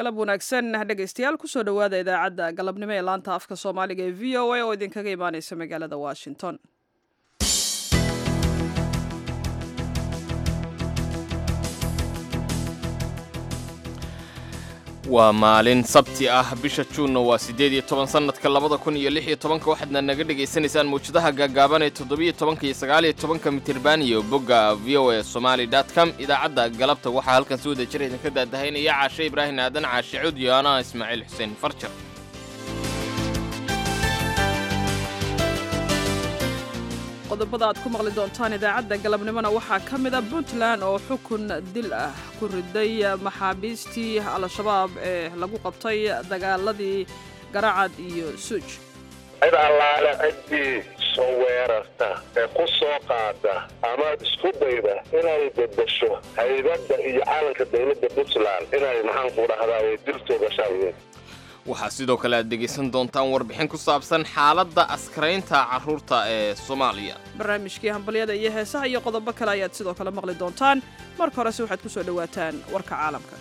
galab wanaagsan dhegaystayaal kusoo dhowaada idaacadda galabnimo ee laanta afka soomaaliga ee v o a oo idinkaga imaaneysa magaalada washington waa maalin sabti ah bisha juunna waa siddeed iyo toban sannadka labada kun iyo lix iyo tobanka waxaadna naga dhegaysanaysaan mawjadaha gaagaaban ee toddobiyo tobanka iyo sagaal iyo tobanka mitirban iyo bogga v o a somali dot com idaacadda galabta waxaa halkan si wada jira idinka daadahaynaya caashe ibraahim aadan caashe cud iyo anaa ismaaciil xuseen farjar qodobada aad ku maqli doontaan idaacadda galabnimona waxaa ka mid a puntland oo xukun dil ah ku riday maxaabiistii al-shabaab ee lagu qabtay dagaaladii garacad iyo suuj cid allaale ciddii soo weerarta ee ku soo qaada ama isku dayda inay bedesho haybadda iyo calanka dowladda puntland inay maxaanku dhahdaa diltooda shaawiyeen waxaa sidoo kale aad dhegaysan doontaan warbixin ku saabsan xaaladda askaraynta carruurta ee soomaaliya barnaamijkii hambalyada iyo heesaha iyo qodobo kale ayaad sidoo kale maqli doontaan marka horese waxaad ku soo dhowaataan warka caalamka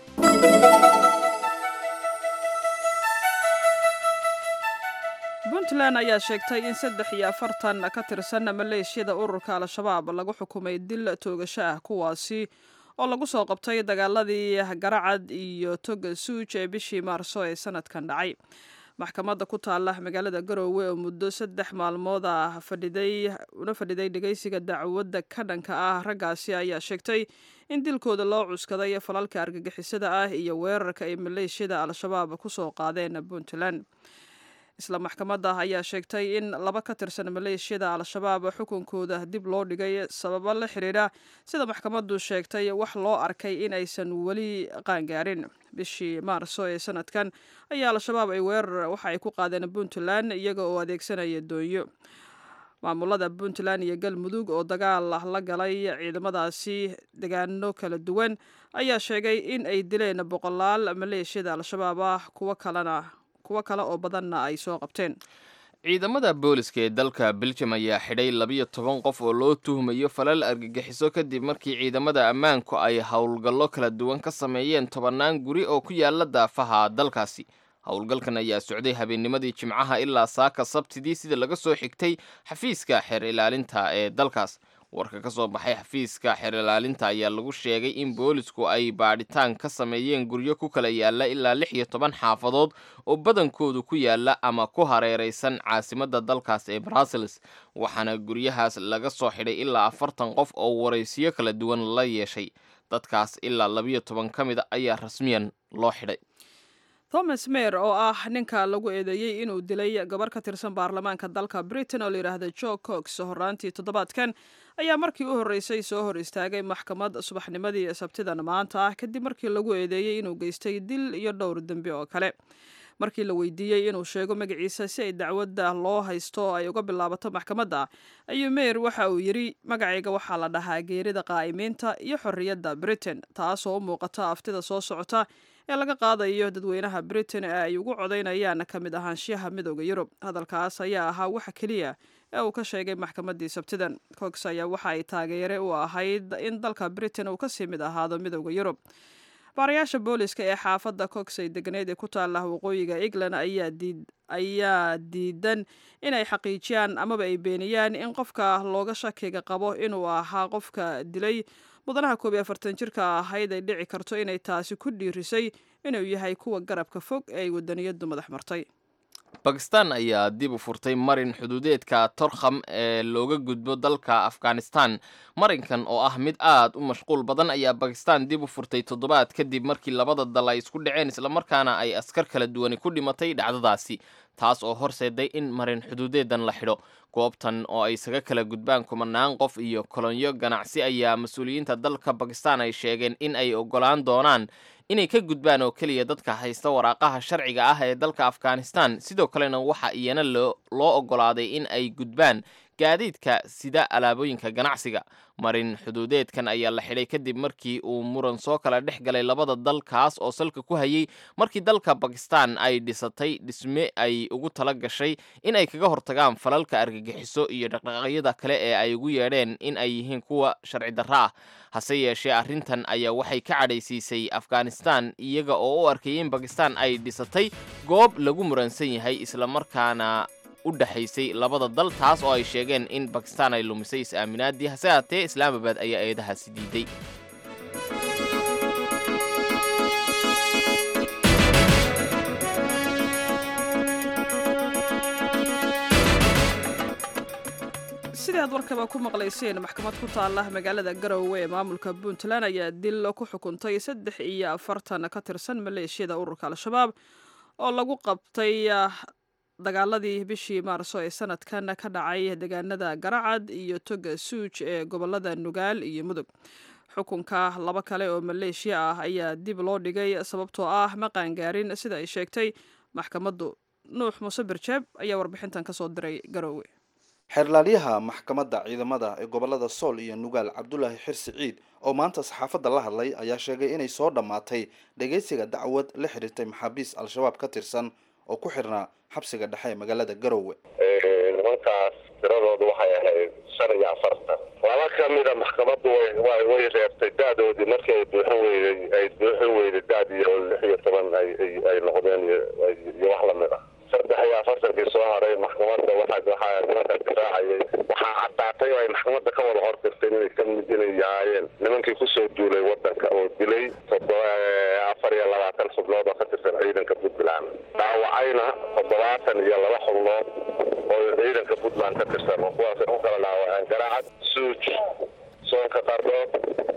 puntland ayaa sheegtay in saddex iyo afartan ka tirsan maleeshiyada ururka al-shabaab lagu xukumay dil toogasho ah kuwaasi oo lagu soo qabtay dagaaladii garacad iyo toga suuj ee bishii maarso ee sanadkan dhacay maxkamadda ku taala magaalada garoowe oo muddo saddex maalmood ah fadhiday una fadhiday dhegaysiga dacwadda ka dhanka ah raggaasi ayaa sheegtay in dilkooda loo cuskaday falalka argagixisada ah iyo weerarka ay maleeshiyada al-shabaab kusoo qaadeen puntland isla maxkamadda ayaa sheegtay in laba ka tirsan maleeshiyada al-shabaab xukunkooda dib loo dhigay sababo la xiriira sida maxkamaddu sheegtay wax loo arkay in aysan weli qaangaarin bishii maarso ee sanadkan ayaa al-shabaab ay weerar waxa ay ku qaadeen puntland iyaga oo adeegsanaya doonyo maamulada puntland iyo galmudug oo dagaal la galay ciidamadaasi degaano kala duwan ayaa sheegay in ay dileen boqolaal maleeshiyada al-shabaab ah kuwo kalena kuwo kale oo badanna ay soo qabteen ciidamada booliska ee dalka beljum ayaa xidhay labiyo toban qof oo loo tuhmayo falal argagixiso kadib markii ciidamada ammaanku ay howlgallo kala duwan ka sameeyeen tobannaan guri oo ku yaala daafaha dalkaasi howlgalkan ayaa socday habeennimadii jimcaha ilaa saaka sabtidii sida laga soo xigtay xafiiska xeer ilaalinta ee dalkaas warka ka soo baxay xafiiska xeer ilaalinta ayaa lagu sheegay in boolisku ay baadhitaan ka sameeyeen guryo ku kala yaala ilaa lix iyo toban xaafadood oo badankoodu ku yaala ama ku hareeraysan caasimadda dalkaas ee brussels waxaana guryahaas laga soo xidhay ilaa afartan qof oo waraysiyo kala duwan la yeeshay dadkaas ilaa labiyo toban ka mid a ayaa rasmiyan loo xidhay thomas meer oo ah ninka lagu eedeeyey inuu dilay gabar ka tirsan baarlamaanka dalka britain oo layidhaahda jo cox horaantii toddobaadkan ayaa markii u horreysay soo hor istaagay maxkamad subaxnimadii sabtidan maanta ah kadib markii lagu eedeeyey inuu geystay dil iyo dhowr dembi oo kale markii la weydiiyey inuu sheego magaciisa si ay dacwadda loo haysto ay uga bilaabato maxkamadda ayuu meer waxa uu yidhi magacayga waxaa la dhahaa geerida qaa'imiinta iyo xorriyadda britain taasoo u muuqata aftida soo socota ee laga qaadayo dadweynaha britain ee ay ugu codaynayaan ka mid ahaanshiyaha midooda yurub hadalkaas ayaa ahaa waxa keliya ee uu ka sheegay maxkamaddii sabtidan cox ayaa waxa ay taageere u ahayd in dalka britain uu kasii mid ahaado midooda yurub baarayaasha booliska ee xaafadda cox ay degneyd ee ku taala waqooyiga england ayaa diidan inay xaqiijiyaan amaba ay beeniyaan in qofka looga shakiga qabo inuu ahaa qofka dilay mudanaha koob iyo afartan jirka ahayd ay dhici karto inay taasi ku dhiirisay inuu yahay kuwa garabka fog ee ay wadaniyadu madax martay bakistan ayaa dib u furtay marin xuduudeedka torkham ee looga gudbo dalka afghanistan marinkan oo ah mid aad u mashquul badan ayaa bakistan dib u furtay toddobaad kadib markii labada dal ay isku dhaceen islamarkaana ay askar kala duwani ku dhimatay dhacdadaasi taas oo horseeday in marin xuduudeedan la xidho goobtan oo ay isaga kala gudbaan kumanaan qof iyo kolonyo ganacsi ayaa mas-uuliyiinta dalka bakistan ay sheegeen in ay ogolaan doonaan inay ka gudbaan oo keliya dadka haysta waraaqaha sharciga ah ee dalka afghanistan sidoo kalena waxa iyana loo ogolaaday in ay gudbaan gaadiidka sida alaabooyinka ganacsiga marin xuduudeedkan ayaa la xidhay kadib markii uu muran soo kala dhex galay labada dal kaas oo salka ku hayay markii dalka bakistan ay dhisatay dhisme ay ugu tala gashay in ay kaga hortagaan falalka argagixiso iyo dhaqdhaqaaqyada kale ee ay ugu yeedheen in ay yihiin kuwa sharci darro ah hase yeeshee arrintan ayaa waxay ka cadhaysiisay afghanistan iyaga oo u arkayay in bakistan ay dhisatay goob lagu muransan yahay islamarkaana u dhexaysay labada dal taas oo ay sheegeen in bakistan ay lumisay is-aaminaadii hase haatee islaamabad ayaa eedahaasi diiday sidii aad warkaba ku maqlayseen maxkamad ku taala magaalada garowe ee maamulka puntland ayaa dil ku xukuntay saddex iyo afartan ka tirsan maleeshiyada ururka al-shabaab oo lagu qabtay dagaaladii bishii maarso ee sanadkan ka dhacay deegaanada garacad iyo toga suuj ee gobolada nugaal iyo mudug xukunka laba kale oo maleeshiya ah ayaa dib loo dhigay sababtoo ah ma qaangaarin sida ay sheegtay maxkamaddu nuux muuse birjeeb ayaa warbixintan kasoo diray garowe xeerlaaliyaha maxkamadda ciidamada ee gobolada sool iyo nugaal cabdulaahi xirsi ciid oo maanta saxaafadda la hadlay ayaa sheegay inay soo dhammaatay dhegaysiga dacwad la xiriirtay maxaabiis al-shabaab ka tirsan oo ku xirnaa xabsiga dhexe ee magaalada garowe nimankaas tiradoodu waxay ahayd shan iyo afartan laba ka mida maxkamaddu way way reebtay daadoodii markii ay buuxin weyday ay buuxin weyday daad iyo lix iyo toban ay ay noqdeen iyo wax lamid ah saddex iyo afartankii soo haray maxkamadda waxa waxaa nimanka difaacayay waxaa caddaatay oo ay maxkamadda ka wada hordirtay inay ka mid inay yahaayeen nimankii kusoo duulay wadanka oo dilay toddoba afar iyo labaatan xubnood oo ka tirsan ciidanka puntland dhaawacayna toddobaatan iyo laba xubnood oo ciidanka puntland ka tirsan oo kuwaasay ku kala dhaawaceen garaacad suuj soonka qardhood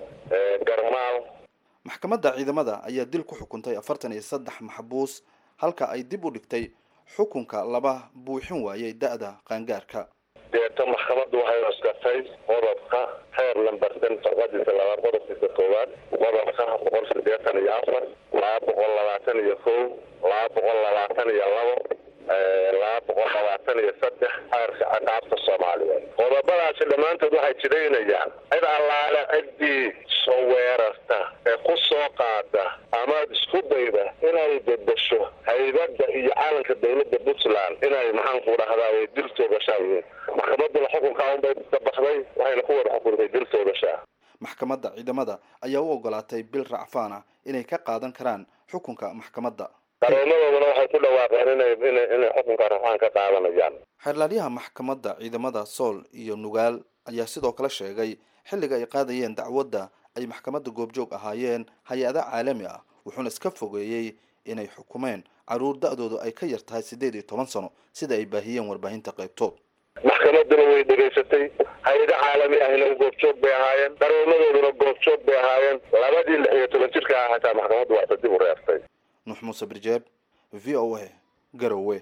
garmaal maxkamadda ciidamada ayaa dil ku xukuntay afartan iyo saddex maxbuus halka ay dib u dhigtay xukunka laba buuxin waayay da-da qaangaarka deeto maxkamaddu waxay cuskartay qodobka xeer lambarsan farqadiisa labaad qodobkiisa koowaad qodobka boqol siddeetan iyo afar laba boqol labaatan iyo kow laba boqol labaatan iyo labo laba boqol labaatan iyo saddex xeerka caqaabta soomaaliyeed qodobadaasi dhammaantood waxay jidaynayaan cid allaale ciddii soo weerarta ee ku soo qaada amaad isku dayda inay bedesho haybadda iyo calanka dowladda puntland inay maxaanku dhahdaa way dil toogashaa yihiin maxkamadduna xukunkaa unbay ka baxday waxayna ku wada xukuntay dil toogashaa maxkamadda ciidamada ayaa u ogolaatay bil racfaan ah inay ka qaadan karaan xukunka maxkamadda qaroomadooduna waxay ku dhawaaqeen inay inay inay xukunka rafaan ka qaadanayaan xeerlaaliyaha maxkamadda ciidamada sool iyo nugaal ayaa sidoo kale sheegay xilliga ay qaadayeen dacwadda ay maxkamadda goobjoog ahaayeen hay-ada caalami ah wuxuuna iska fogeeyey inay xukumeen caruur da-doodu ay ka yar tahay siddeed iyo toban sano sida ay baahiyeen warbaahinta qaybtood maxkamadduna way dhegaysatay hay-ado caalami ahna goobjoog bay ahaayeen qaroomadooduna goobjoog bay ahaayeen labadii lix iyo toban jirka ah xataa maxkamaddu waxta dib u reertay nuux muuse birjeeb v o a garowe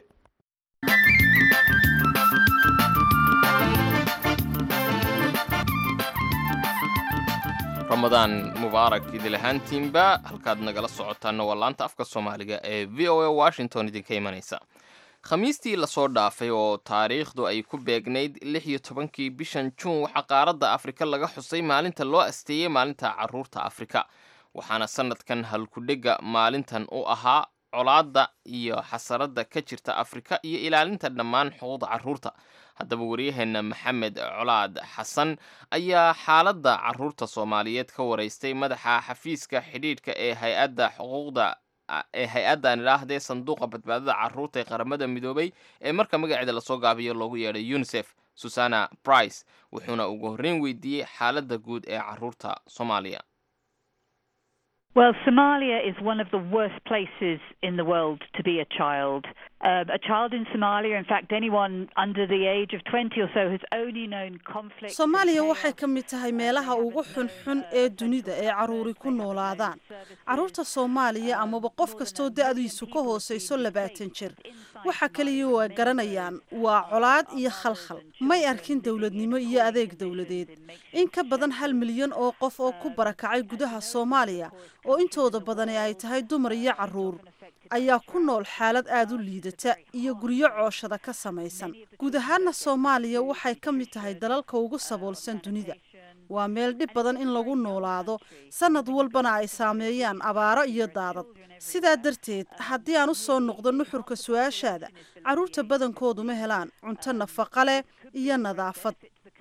ramadaan mubaarak idil ahaantiinba halkaad nagala socotaana waa laanta afka soomaaliga ee v o a washington idinka imanaysa khamiistii lasoo dhaafay oo taariikhdu ay ku beegnayd lix iyo tobankii bishan juun waxaa qaaradda afrika laga xusay maalinta loo asteeyey maalinta caruurta afrika waxaana sanadkan halkudhega maalintan u ahaa colaadda iyo xasaradda ka jirta afrika iyo ilaalinta dhammaan xuquuqda carruurta haddaba waryaheena maxamed colaad xasan ayaa xaaladda carruurta soomaaliyeed ka waraystay madaxa xafiiska xidhiidhka ee hay-adda xuquuqda ee hay-addan idhaahdee sanduuqa badbaadada carruurta ee qaramada midoobay ee marka magaceeda lasoo gaabiyo loogu yeedhay unisef susana brice wuxuuna ugu horreyn weydiiyey xaaladda guud ee carruurta soomaaliya Well, Somalia is one of the worst places in the world to be a child. Um, a child in Somalia, in fact, anyone under the age of 20 or so has only known conflict. soomaaliya waxay ka mid tahay meelaha ugu xunxun ee dunida ee caruuri ku noolaadaan caruurta soomaaliya amaba qof kastoo da-diisu ka hooseyso labaatan jir waxa kaliya waa garanayaan waa colaad iyo khalkhal may arkin dowladnimo iyo adeeg dowladeed in ka badan hal milyan oo qof oo ku barakacay gudaha soomaaliya oo intooda badani ay tahay dumar iyo carruur ayaa ku nool xaalad aada u liidata iyo guryo cooshada ka samaysan guud ahaana soomaaliya waxay ka mid tahay dalalka ugu saboolsan dunida waa meel dhib badan in lagu noolaado sanad walbana ay saameeyaan abaaro iyo daadad sidaa darteed haddii aan u soo noqdo nuxurka su-aashaada carruurta badankoodu ma helaan cunto nafaqa leh iyo nadaafad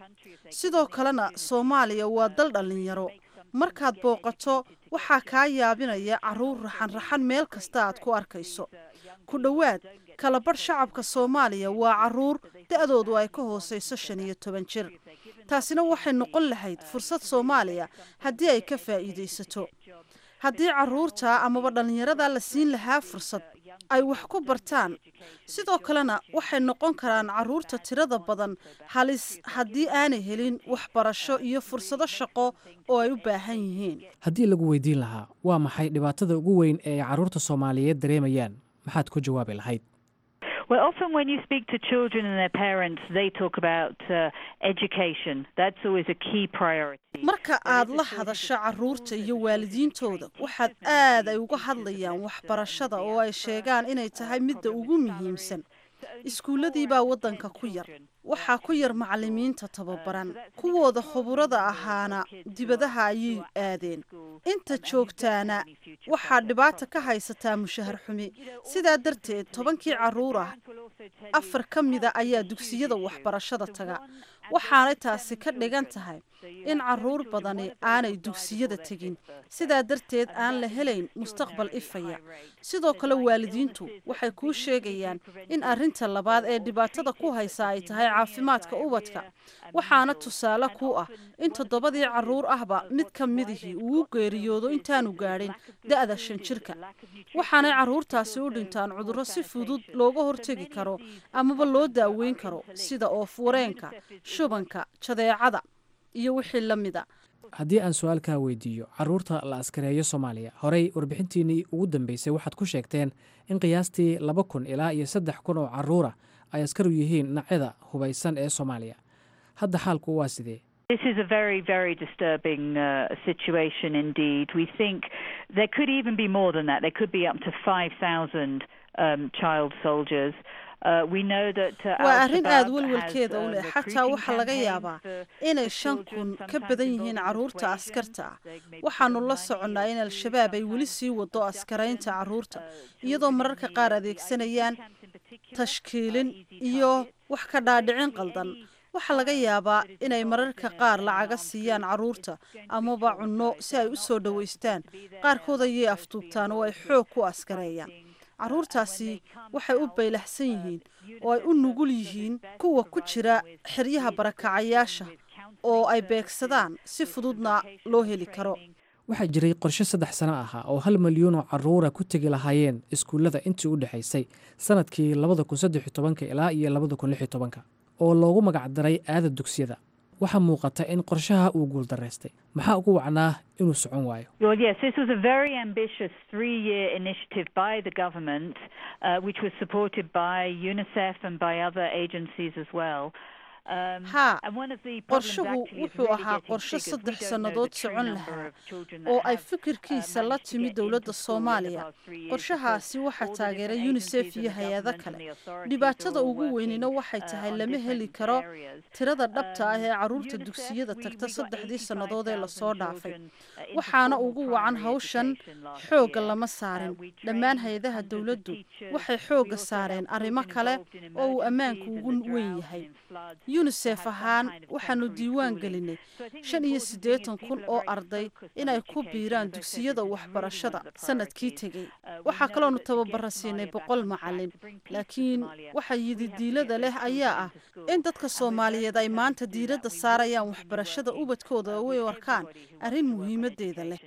sidoo kalena soomaaliya waa dal dhallinyaro markaad booqato waxaa kaa yaabinaya carruur raxan-raxan meel kasta aad ku arkayso ku dhowaad kalabadh shacabka soomaaliya waa carruur da-doodu ay ka hooseyso shan iyo toban jir taasina waxay noqon lahayd fursad soomaaliya haddii ay ka faa'iidaysato haddii carruurta amaba dhallinyarada la siin lahaa fursad ay wax ku bartaan sidoo kalena waxay noqon karaan carruurta tirada badan halis haddii aanay helin waxbarasho iyo fursado shaqo oo ay u baahan yihiin haddii lagu weydiin lahaa waa maxay dhibaatada ugu weyn ee ay carruurta soomaaliyeed dareemayaan maxaad ku jawaabi lahayd Well, often when you speak to children and their parents, they talk about uh, education. That's always a key priority. marka aad la hadasho carruurta iyo waalidiintooda waxaad aad ay uga hadlayaan waxbarashada oo ay sheegaan inay tahay midda ugu muhiimsan iskuulladii baa waddanka ku yar waxaa ku yar macallimiinta tababaran kuwooda khuburada ahaana dibadaha ayay aadeen inta joogtaana waxaa dhibaata ka haysataa mushahar xumi sidaa darteed tobankii carruur ah afar ka mida ayaa dugsiyada waxbarashada taga waxaanay taasi ka dhigan tahay in carruur badani aanay dugsiyada tegin sidaa darteed aan la helayn mustaqbal ifaya sidoo kale waalidiintu waxay kuu sheegayaan in arrinta labaad ee dhibaatada ku haysa ay tahay caafimaadka ubadka waxaana tusaale ku ah in toddobadii carruur ahba mid ka midihii uu u geeriyoodo intaanu gaadhin da-da shan jirka waxaanay carruurtaasi u dhintaan cudurro si fudud looga hortegi karo amaba loo daaweyn karo sida oof-wareenka shubanka jadeecada iyo wixii la mida haddii aan su-aalkaa weydiiyo carruurta la askareeyo soomaaliya horey warbixintiinnii ugu dambeysay waxaad ku sheegteen in qiyaastii laba kun ilaa iyo saddex kun oo carruura ay askar u yihiin dhinacyada hubaysan ee soomaaliya hadda xaalku waa sidee This is a very, very disturbing uh, situation indeed. We think there could even be more than that. There could be up to 5,000 um, child soldiers. Uh, we know that uh, waa arrin aada Al-Shabaab welwelkeeda has, u uh, leh xataa recruiting waxaa laga campaigns yaabaa for- inay for shan children, kun ka sometimes badan involving yihiin carruurta persuasion, askarta ah like maybe waxaanu from la money soconnaa in to al-shabaab ay weli sometimes sii wado abduction, askaraynta carruurta uh, iyadoo children mararka in the- qaar the adeegsanayaan IDP camps in particular, tashkiilin are easy iyo targets. wax ka dhaadhicin qaldan waxaa laga yaabaa inay mararka qaar lacaga siiyaan carruurta amaba cunno si ay u soo dhowaystaan qaarkood ayay afduubtaan oo ay xoog ku askareeyaan carruurtaasi waxay u baylaxsan yihiin oo ay u nugul yihiin kuwa ku jira xeryaha barakacayaasha oo ay beegsadaan si fududna loo heli karo waxaa jiray qorshe saddex sano ahaa oo hal milyuun oo carruura ku tegi lahaayeen iskuullada intii u dhexaysay sanadkii labada kun saddex iyo tobanka ilaa iyo labada kun lix iyo tobanka oo loogu magacdaray aada dugsiyada waxaa muuqata in qorshaha uu guuldaraystay maxaa ugu wacnaa inuu socon waayo Well, yes, this was a very ambitious three-year initiative by the government, uh, which was supported by UNICEF and by other agencies as well. Um, haa and one of the problems qorshuhu actually is wuxuu really ahaa getting qorshe figures. We saddex don't know sannadood the true socon number lahaa of children oo that ay have, fikirkiisa uh, la managed to timi get dowladda into school in the soomaaliya past three years qorshahaasi because waxaa all the taageeray different unisef agencies iyo and the hay-ado government kale and the authorities dhibaatada are all ugu weynina working, waxay uh, tahay on lama heli different karo areas. tirada dhabta ah ee Um, carruurta UNICEF, dugsiyada we- tagta we got saddexdii sannadood ee lasoo 85,000 dhaafay children, uh, into waxaana formal ugu wacan primary hawshan education last xoogga year. lama Uh, saarin we dhammaan trained hay-adaha hundreds of dowladdu teachers. waxay We xoogga also saareen helped arrimo children kale involved in oo uu ammaanku emergencies ugu and the weyn drought yahay and in floods yunisef to have some ahaan kind of waxaanu temporary diiwaan schooling. gelinay So I think the shan iyo important thing is siddeetan kun people are oo very arday focused on inay ku education. biiraan As I said, dugsiyada this is really waxbarashada one of the sanadkii priorities. tegey Uh, we waxaa know kaloonu that to get tababara siinay Somalia back boqol on track, macalin to bring peace to laakiin Somalia, waxa we have to yididiilada get leh those ayaa children ah into school. in dadka And we're soomaaliyeed ay determined maanta to do that. diiradda We will saarayaan continue waxbarashada working, ubadkooda uh, oo with ay arkaan everybody who wants arrin to work on muhiimadeeda leh education.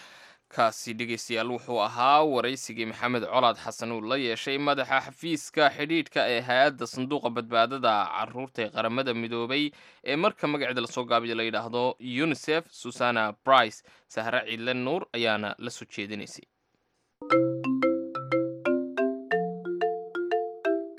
kaasi dhegaystayaal wuxuu ahaa waraysigii maxamed colaad xasan uu la yeeshay madaxa xafiiska xidhiidhka ee hay-adda sanduuqa badbaadada caruurta ee qaramada midoobay ee marka magaceeda lasoo gaabiyo la yidhaahdo unisef susana brice sahre ciidle nuur ayaana la soo jeedinaysay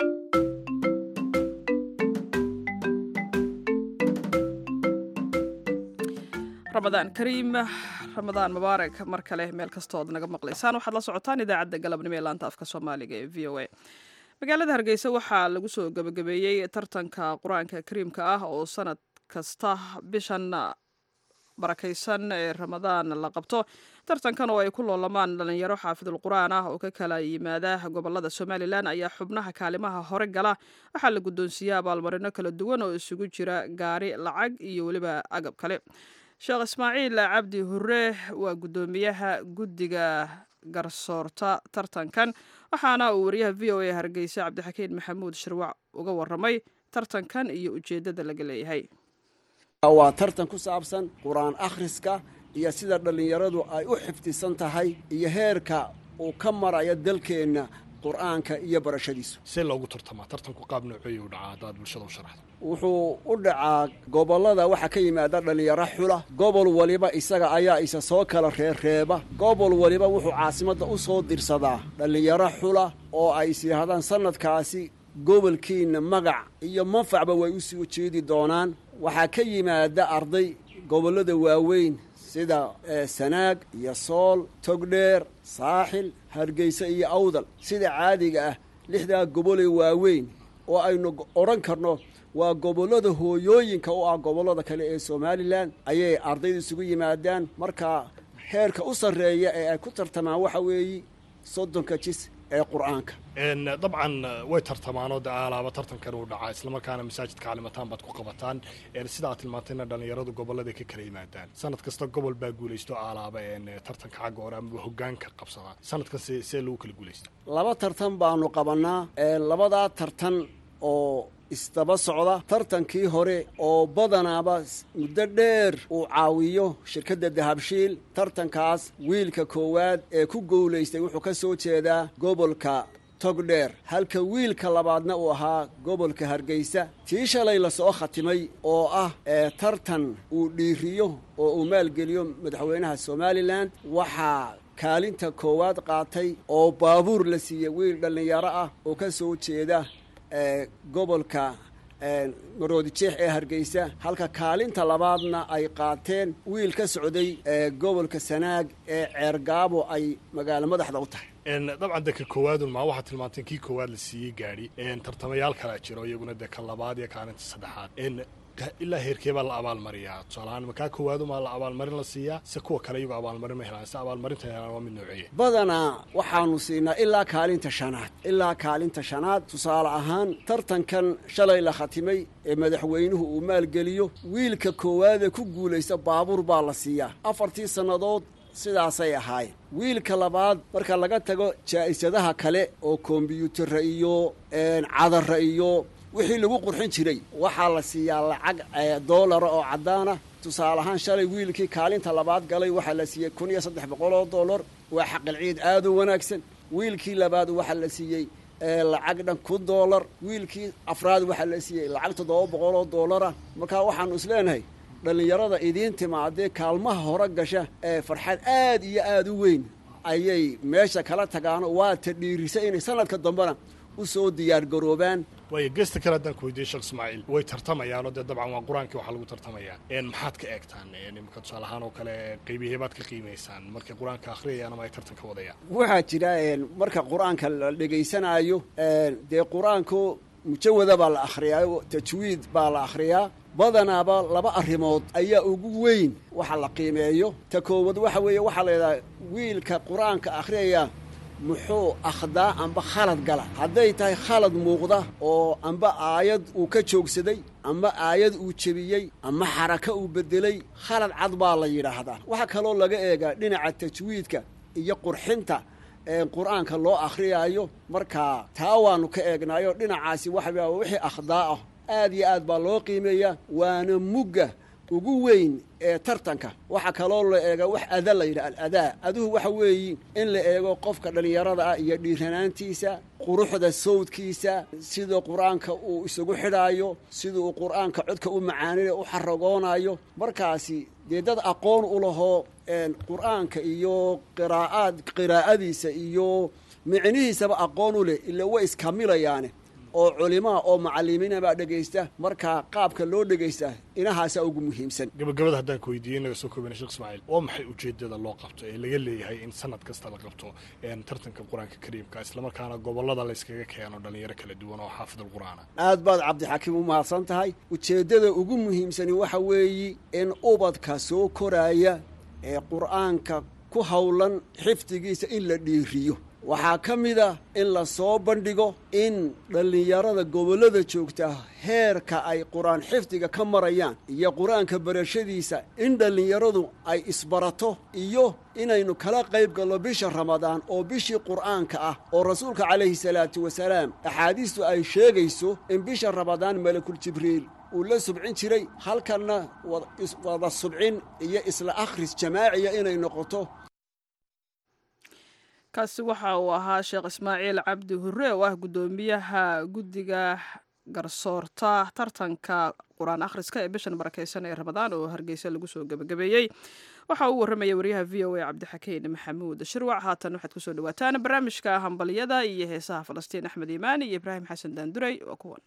ramadaan kariim ramadaan mubaarak mar kale meel kastood naga maqlaysaan waxaad la socotaan idaacadda galabnimo ee laanta afka soomaaliga ee v o a magaalada hargeysa waxaa lagu soo gebagabeeyey tartanka qur-aanka kariimka ah oo sanad kasta bishan barakaysan ee ramadaan la qabto tartankan oo ay ku loolamaan dhalinyaro xaafidul qur-aan ah oo ka kala yimaada gobolada somalilan ayaa xubnaha kaalimaha hore gala waxaa la guddoonsiiya abaalmarino kala duwan oo isugu jira gaari lacag iyo weliba agab kale sheekh ismaaciil cabdi hure waa guddoomiyaha guddiga garsoorta tartankan waxaana uu wariyaha v o a hargeysa cabdixakiin maxamuud shirwac uga waramay tartankan iyo ujeeddada laga leeyahay waa tartan ku saabsan qur-aan akhriska iyo sida dhallinyaradu ay u xifdisan tahay iyo heerka uu ka marayo dalkeenna qur'aanka iyo barashadiisu see loogu tartamaa tartanku qaab nooceeya u dhacaa haddaad bulshada u sharaxdo wuxuu u dhacaa gobollada waxaa ka yimaada dhallinyaro xula gobol waliba isaga ayaa isa soo kala reerreeba gobol waliba wuxuu caasimadda u soo dirsadaa dhallinyaro xula oo ay is yidhaahdaan sannadkaasi gobolkiinna magac iyo manfacba way u soo jeedi doonaan waxaa ka yimaada arday gobollada waaweyn sida sanaag iyo sool togdheer saaxil hargeysa iyo awdal sida caadiga ah lixdaa gobolee waaweyn oo aynu odhan karno waa gobollada hooyooyinka u ah gobollada kale ee somalilan ayay ardayda isugu yimaadaan marka heerka u sarreeya ee ay ku tartamaan waxa weeye soddonka jis ee qur'aanka dabcan way tartamaanoo de aalaaba tartankan uu dhacaa islamarkaana masaajidka calimataan baad ku qabataan sida aad tilmaantayna dhallinyaradu gobolladay ka kala yimaadaan sanad kasta gobol baa guulaysto aalaaba tartanka xagga hore ama hogaanka qabsadaa sanadkan see lagu kala guulaysta laba tartan baanu qabannaa labadaa tartan oo isdaba socda tartankii hore oo badanaaba muddo dheer uu caawiyo shirkadda dahabshiil tartankaas wiilka koowaad ee ku guulaystay wuxuu ka soo jeedaa gobolka togdheer halka wiilka labaadna uu ahaa gobolka hargeysa tii shalay lasoo khatimay oo ah ee tartan uu dhiiriyo oo uu maalgeliyo madaxweynaha somalilan waxaa kaalinta koowaad qaatay oo baabuur la siiyey wiil dhallinyaro ah oo ka soo jeeda gobolka maroodijeex ee hargeysa halka kaalinta labaadna ay qaateen wiil ka socday gobolka sanaag ee ceergaabo ay magaalo madaxda u tahay dabcan de ka koowaadun maa waxaad tilmaanteen kii koowaad la siiyey gaadhi tartamayaal kalaa jiro iyaguna de ka labaad iyo kaalinta saddexaad ilaa heerkee baa la abaalmariyaa tusaalahaan makaa koowaadu maa la abaalmarin la siiyaa se kuwa kale iyagoo abaalmarin ma helaan se abaalmarinta helaan waa mid nooceeya badanaa waxaanu siinaa ilaa kaalinta shanaad ilaa kaalinta shanaad tusaale ahaan tartankan shalay la khatimay ee madaxweynuhu uu maalgeliyo wiilka koowaadee ku guulaysta baabuur baa la siiyaa afartii sannadood sidaasay ahaayeen wiilka labaad marka laga tago jaa'isadaha kale oo kombyuutarra iyo cadarra iyo wixii lagu qurxin jiray waxaa la siiyaa lacag doolara oo caddaana tusaale ahaan shalay wiilkii kaalinta labaad galay waxaa la siiyey kun iyo saddex boqol oo dollar waa xaqil ciid aad u wanaagsan wiilkii labaad waxaa la siiyey lacag dhan kun dollar wiilkii afraad waxaa la siiyey lacag toddoba boqol oo dollara markaa waxaanu isleenahay dhallinyarada idiin timaadee kaalmaha hore gasha ee farxad aad iyo aad u weyn ayay meesha kala tagaano waata dhiirisa inay sanadka dambena u soo diyaargaroobaan waayo geesta kale haddaan ku weydiiyey sheekh ismaaciil way tartamayaanoo dee dabcan waa qur-aankii waxaa lagu tartamayaa maxaad ka eegtaan imika tusaale ahaan oo kale qeybihiee baad ka qiimaysaan markay qur-aanka akhriyayaan ama ay tartanka wadayaan waxaa jira marka qur-aanka la dhegaysanaayo dee qur-aanku mujawada baa la akhriyaa tajwiid baa la akhriyaa badanaaba laba arrimood ayaa ugu weyn waxa la qiimeeyo ta koowad waxa weeye waxaa la yidhaha wiilka qur-aanka akhriyaya muxuu akhdaa amba khalad gala hadday tahay khalad muuqda oo amba aayad uu ka joogsaday amba aayad uu jebiyey ama xaraka uu beddelay khalad cad baa la yidhaahdaa waxaa kaloo laga eegaa dhinaca tajwiidka iyo qurxinta qur-aanka loo akhriyaayo markaa taa waannu ka eegnaayo dhinacaasi waxa wixii akhdaa ah aad iyo aad baa loo qiimeeyaa waana mugga ugu weyn ee tartanka waxaa kaloo la eega wax ada la yidhaha aladaa aduhu waxa weeyi in la eego qofka dhallinyarada ah iyo dhiiranaantiisa quruxda sawdkiisa sida qur-aanka uu isugu xidhaayo sida uu qur-aanka codka u macaaninayo u xaragoonayo markaasi dee dad aqoon u lahoo qur-aanka iyo qiraa'aad qiraa'adiisa iyo micnihiisaba aqoon u leh ila way iskamilayaane oo culimaa oo macalimiina baa dhegaysta markaa qaabka loo dhegaysta inahaasaa ugu muhiimsan gabagabada haddaan ku weydiiyey naga soo koobana sheekh ismaaciil waa maxay ujeedada loo qabto ee laga leeyahay in sanad kasta la qabto tartanka qur-aanka kariimka islamarkaana gobolada layskaga keeno dhalinyaro kala duwan oo xaafidul qur-aana aad baad cabdixakiim u mahadsan tahay ujeeddada ugu muhiimsani waxa weeye in ubadka soo koraaya ee qur'aanka ku howlan xifdigiisa in la dhiiriyo waxaa ka mid a in la soo bandhigo in dhallinyarada gobollada joogta heerka ay qur-aan xifdiga ka marayaan iyo qur-aanka barashadiisa in dhallinyaradu ay isbarato iyo inaynu kala qayb galno bisha ramadaan oo bishii qur'aanka ah oo rasuulka calayhi salaatu wasalaam axaadiistu ay sheegayso in bisha ramadaan malakul jibriil uu la subcin jiray halkanna wada subcin iyo isla akhris jamaaciya inay noqoto kaasi waxa uu ahaa sheekh ismaaciil cabdi hurre oo ah guddoomiyaha guddiga garsoorta tartanka qur-aan akhriska ee bishan barakeysan ee ramadaan oo hargeysa lagu soo gebagabeeyey waxa uu warramaya wariyaha v o a cabdixakiin maxamuud shirwac haatan waxaad kusoo dhawaataan barnaamijka hambalyada iyo heesaha falastiin axmed iimaan iyo ibraahim xasan daanduray waa kuwan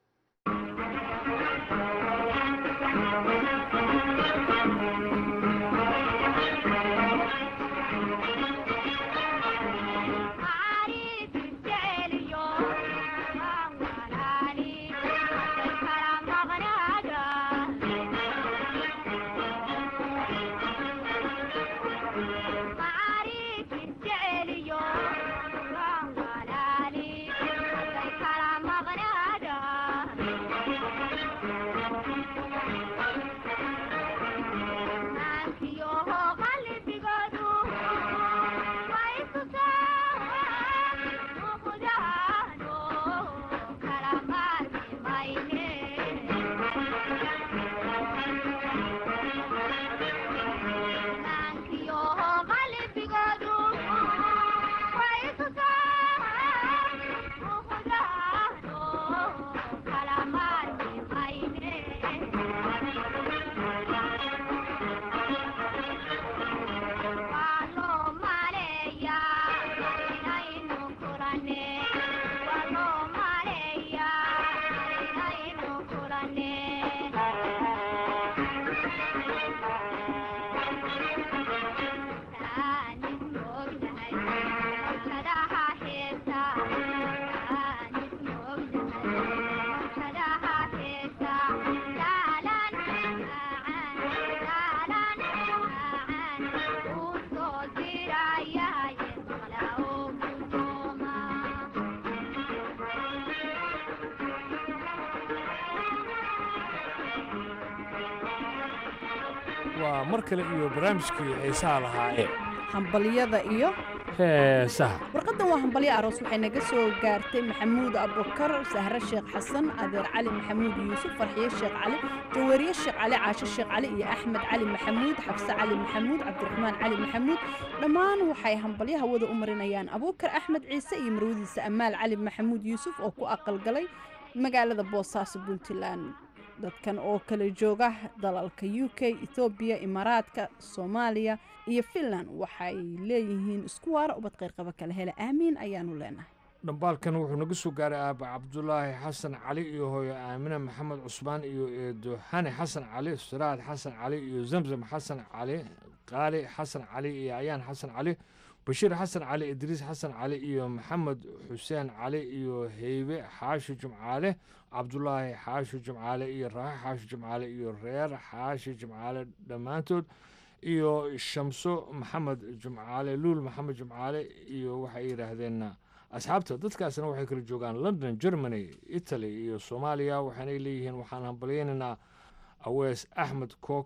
waa mar kale iyo barnaamijkii xiisaha lahaayee hambalyada iyo heesaha warqaddan waa hambalyo aroos waxay naga soo gaartay maxamuud abukar sahre sheekh xasan adeer cali maxamuud yuusuf farxiye sheekh cali jaweeriye sheekh cali caasho sheekh cali iyo axmed cali maxamuud xabse cali maxamuud cabdiraxmaan cali maxamuud dhammaan waxay hambalyo hawada u marinayaan abuukar axmed ciise iyo marwadiisa amaal cali maxamuud yuusuf oo ku aqalgalay magaalada boosaaso puntland dadkan oo kala jooga dalalka u k ethoobiya imaaraadka soomaaliya iyo finland waxay leeyihiin isku waara ubad qayrqaba kala hela aamiin ayaanu leenahay dhambaalkan wuxuu naga soo gaaray aaba cabdulaahi xasan cali iyo hooyo aamine maxamed cusmaan iyo eedo xani xasan cali siraad xasan cali iyo zamzam xasan cali qaali xasan cali iyo ayaan xasan cali bashiir xasan cali idriis xasan cali iyo maxamed xuseen cali iyo heybe xaashi jumcaale cabdulaahi xaashi jumcaale iyo raaxe xaashi jumcaale iyo reer xaashi jumcaale dhammaantood iyo shamso maxamed jumcaale luul maxamed jumcaale iyo waxay yidhaahdeen asxaabta dadkaasna waxay kala joogaan london germany italy iyo soomaaliya waxaanay leeyihiin waxaan hambalyaynaynaa awees axmed kook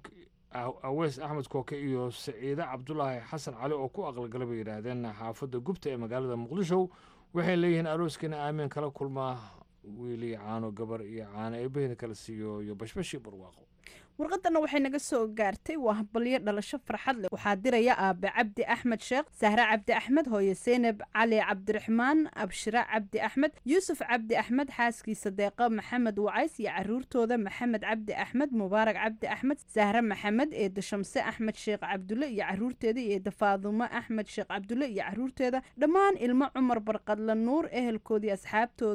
awees axmed kooke iyo saciide cabdulaahi xasan cali oo ku aqalgala bay yidhaahdeen xaafadda gubta ee magaalada muqdisho waxay leeyihiin arooskeena aamiin kala kulmaa wiili caano gabar iyo caano eebahina kala siiyo iyo bashbashii barwaaqo warqadana waxay naga soo gaartay waa hambalyo dhalasho farxad leh waxaa diraya aabe cabdi axmed sheekh sahre cabdi axmed hooye seynab cali cabdiraxmaan abshira cabdi axmed yuusuf cabdi axmed xaaskiisa deeqa maxamed wacays iyo caruurtooda maxamed cabdi axmed mubaarak cabdi axmed sahre maxamed eeda shamse axmed sheekh cabdulle iyo caruurteeda iyo eeda faadumo axmed sheekh cabdulle iyo caruurteeda dhammaan ilmo cumar barqadla nuur ehelkoodii asxaabtooda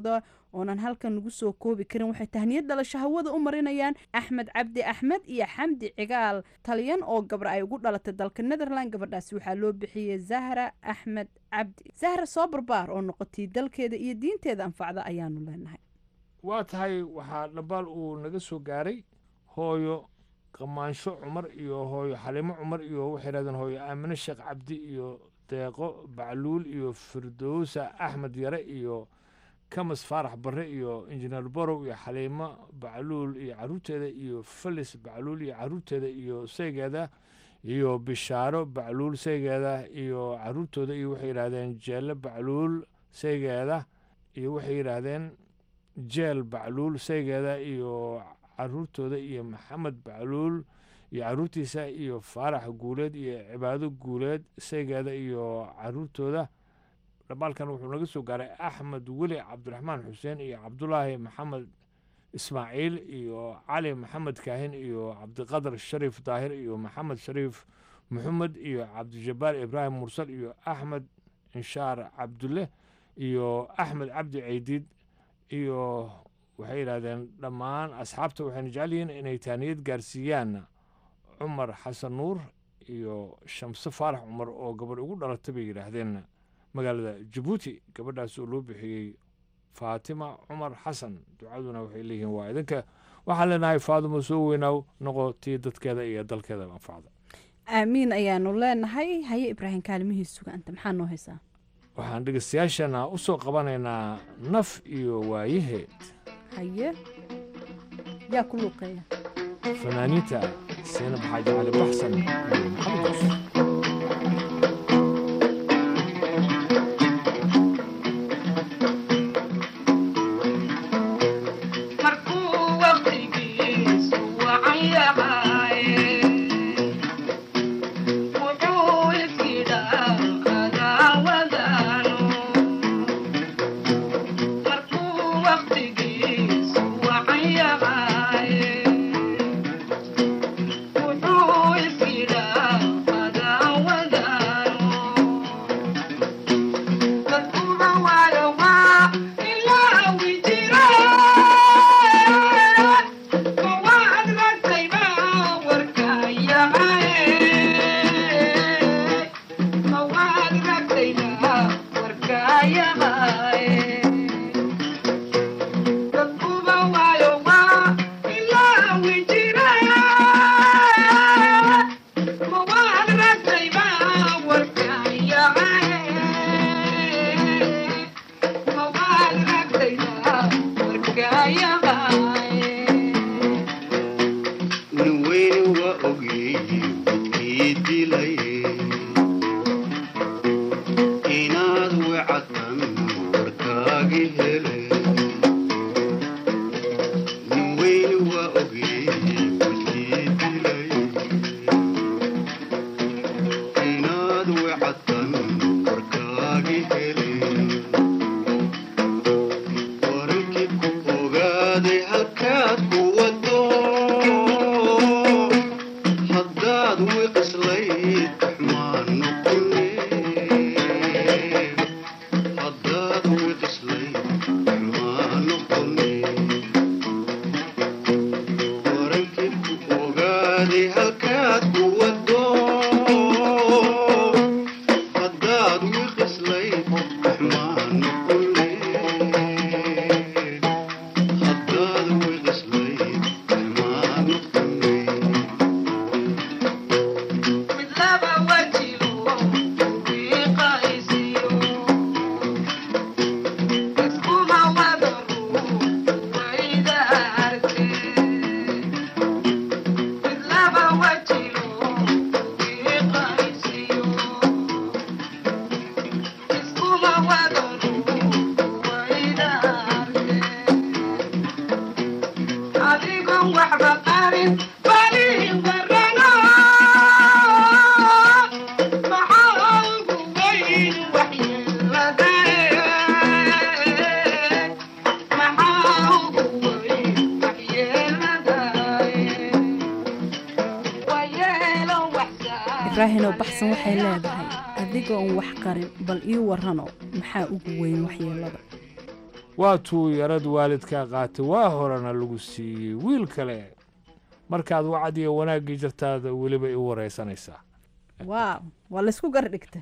oonan halkan nagu soo koobi karin waxay tahniyad dhalasho hawada u marinayaan axmed cabdi axmed iyo xamdi cigaal talyan oo gabar ay ugu dhalatay dalka netherland gabadhaasi waxaa loo bixiyey zahra axmed cabdi zahra soo barbaar oo noqotay dalkeeda iyo diinteeda anfacda ayaanu leenahay waa tahay waxaa dhabaal uu naga soo gaaray hooyo qamaansho cumar iyo hooyo xalimo cumar iyo waxay yidhahdeen hooyo aamine sheekh cabdi iyo deeqo bacluul iyo firdowsa axmed yare iyo kamas faarax barre iyo injineer borow iyo xaliimo bacluul iyo caruurteeda iyo felis bacluul iyo caruurteeda iyo saygeeda iyo bishaaro bacluul saygeeda iyo caruurtooda iyo waxay yidhaahdeen jeelle bacluul saygeeda iyo waxay yidhaahdeen jeel bacluul saygeeda iyo caruurtooda iyo maxamed bacluul iyo caruurtiisa iyo faarax guuleed iyo cibaado guuleed saygeeda iyo caruurtooda dhamaalkan wuxuu naga soo gaaray axmed weli cabdiraxmaan xuseen iyo cabdulaahi maxamed ismaaciil iyo cali maxamed kaahin iyo cabdiqadar shariif daahir iyo maxamed shariif maxamed iyo cabdijabbaar ibraahim mursal iyo axmed inshaar cabdulle iyo axmed cabdi ceydiid iyo waxay yidhahdeen dhammaan asxaabta waxayna jecel yihiin inay taaniyad gaarsiiyaan cumar xasan nuur iyo shamse faarax cumar oo gabadh ugu dhalatay bay yidhaahdeen magaalada jabuuti gabadhaas oo loo bixiyey faatima cumar xasan ducaduna waxay leeyihiin waa idinka waxaan leenahay faadimo soo weynaaw noqo tii dadkeeda iyo dalkeeda anfacda aamiin ayaanu leenahay haye ibraahim kaalmihii sugaanta maxaa noo haysaa waxaan dhegeystayaashana u soo qabanaynaa naf iyo waayaheed haye yaa ku luuqeeya fanaaniinta seenab xaaji cali baxsan iyo maxamed yuusuf ibraahinow baxsan waxay leedahay adigoon wax qarin bal ii warrano maxaa ugu weyn waxyeelada waa tuu yarad waalidkaa qaatay waa horena lagu siiyey wiil kale markaad wacad iyo wanaaggii jirtaada weliba i waraysanaysaa waaw waa laysku gardhigta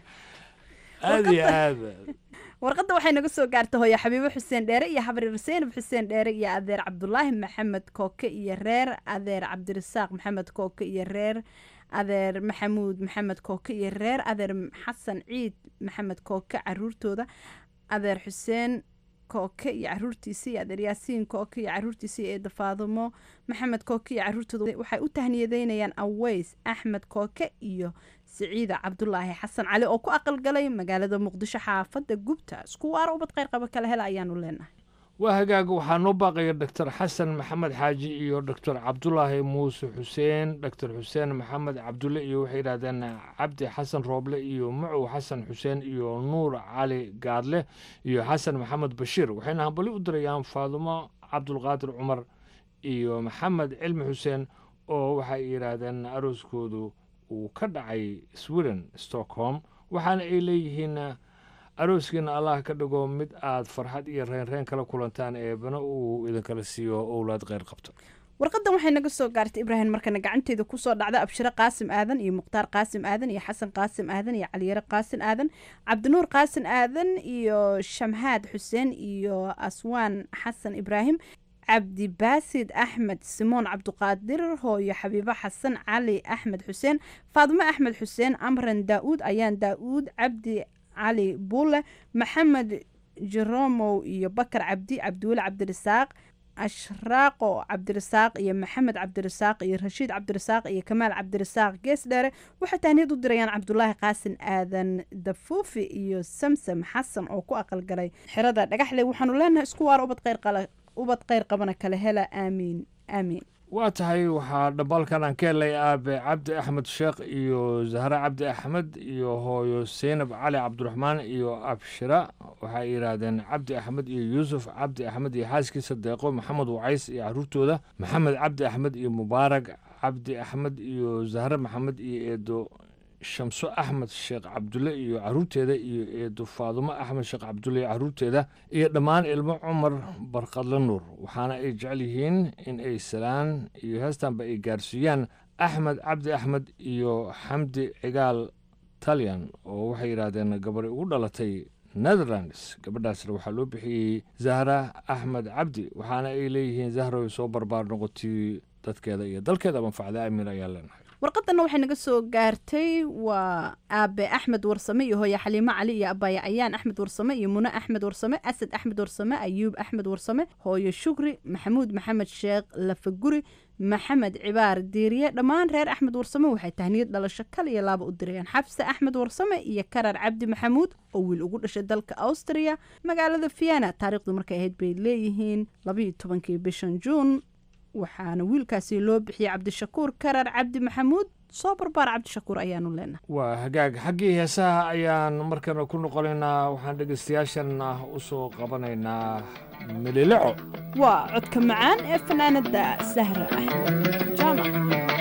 aada iyo aad warqadda waxay naga soo gaartay hooyo xabiibo xuseen dheere iyo xabrir seenab xuseen dheere iyo adeer cabdulaahi maxamed kooke iyo reer adeer cabdirasaaq maxamed kooke iyo reer adeer maxamuud maxamed kooke iyo reer adeer xasan ciid maxamed kooke caruurtooda adeer xuseen kooke iyo caruurtiisa iyo adeer yaasiin kooke iyo caruurtiisa iyo eeda faadumo maxamed kooke iyo caruurtooda waxay u tahniyadeynayaan aweys axmed kooke iyo siciida cabdulaahi xasan cali oo ku aqalgalay magaalada muqdisho xaafadda gubta isku waara ubad kheyr qaba kala hela ayaanu leenahay waa hagaaga waxaa noo baaqaya doctor xasan maxamed xaaji iyo doctor cabdulaahi muuse xuseen doctor xuseen maxamed cabdulle iyo waxay yidhahdeen cabdi xasan rooble iyo macow xasan xuseen iyo nuur cali gaadle iyo xasan maxamed bashiir waxayna hambali u dirayaan faadumo cabdulqaadir cumar iyo maxamed cilmi xuseen oo waxay yidhaahdeen arooskoodu uu ka dhacay sweden stockholm waxaana ay leeyihiin arooskiina allah ka dhigo mid aad farxad iyo reenreen kala kulantaan eebana uu idinkala siiyo owlaad kheyr qabto warqadan waxay naga soo gaartay ibraahim markana gacanteeda kusoo dhacda abshiro qaasim aadan iyo mukhtaar qaasim aadan iyo xasan qaasim aadan iyo caliyare qaasim aadan cabdinuur qaasim aadan iyo shamhaad xuseen iyo aswaan xasan ibraahim cabdi baasid axmed simoon cabduqaadir hooyo xabiibo xasan cali axmed xuseen faadimo axmed xuseen amran daa-uud ayaan daa-uud cabdi cali buule maxamed jeromow iyo bakar cabdi cabdiweli cabdirasaaq ashraaqo cabdirasaaq iyo maxamed cabdirasaaq iyo rashiid cabdirasaaq iyo kamaal cabdirasaaq gees dheere waxay tahniyad u dirayaan cabdulaahi qaasin aadan dafuufi iyo samsam xasan oo ku aqalgalay xerada dhagaxle waxaanu leenahay isku waara ubad kheyr qala ubad kheyr qabana kala hela aamiin aamiin waa tahay waxaa dhambaalkan aan ka helay aabe cabdi axmed sheekh iyo zahre cabdi axmed iyo hooyo seynab cali cabdiraxmaan iyo abshira waxay yidhaahdeen cabdi axmed iyo yuusuf cabdi axmed iyo xaaskiisa deeqo maxamed wacays iyo caruurtooda maxamed cabdi axmed iyo mubaarag cabdi axmed iyo zahre maxamed iyo eedo shamso axmed sheekh cabdulle iyo caruurteeda iyo eedo faadumo axmed sheekh cabdulle iyo caruurteeda iyo dhammaan ilmo cumar barqadle nuur waxaana ay jecel yihiin in ay salaan iyo heestanba ay gaarsiiyaan axmed cabdi axmed iyo xamdi cigaal talyan oo waxay yidhaahdeen gabari ugu dhalatay netherlands gabadhaasna waxaa loo bixiyey zahra axmed cabdi waxaana ay leeyihiin zahroy soo barbaar noqotay dadkeeda iyo dalkeeda manfacda amiin ayaa leenahay warqadanna waxay naga soo gaartay waa aabe axmed warsame iyo hooye xaliimo cali iyo abaya ayaan axmed warsame iyo mune axmed warsame asad axmed warsame ayuub axmed warsame hooyo shukri maxamuud maxamed sheekh lafaguri maxamed cibaar diiriye dhammaan reer axmed warsame waxay tahniyad dhalasho kal iyo laaba u dirayaan xabse axmed warsame iyo karar cabdi maxamuud oo wiil ugu dhashay dalka austria magaalada vienna taariikhdu markay ahayd bay leeyihiin labayo tobankii bishan juun waxaana wiilkaasi loo bixiyey cabdishakuur karar cabdi maxamuud soo barbaar cabdishakuur ayaanu leenahay waa hagaag xaggii heesaha ayaan markana ku noqonaynaa waxaan dhegaystayaashan u soo qabanaynaa milileco waa codka macaan ee fanaanada sahra axmed jaamac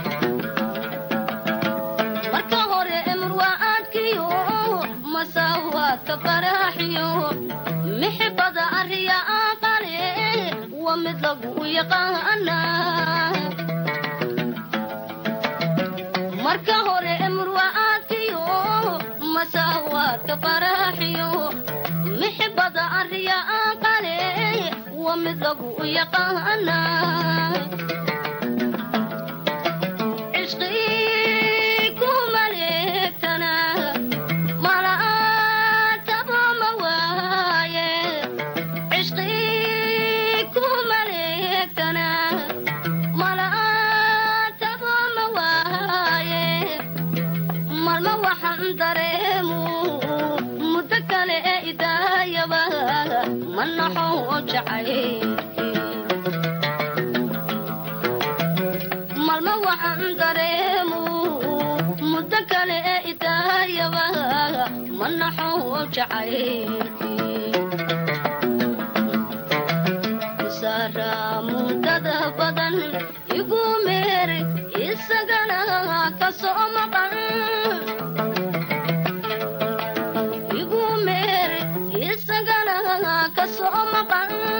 marka hore emurwaaadkiyo masaawaadka faraaxiyo mixibada ariya aqale wa mid lagu yaqaana marka hore emurwaaadkiyo masaawaadka faraaxiyo mixibada ariya aqale wa mid lagu yaqaana malma waxaan dareemu muddo kale ee idaayaba ma naxo jacaylkiisara muddada badan igu meer isagana ka soo maqan igu meer isagana ka soo maqan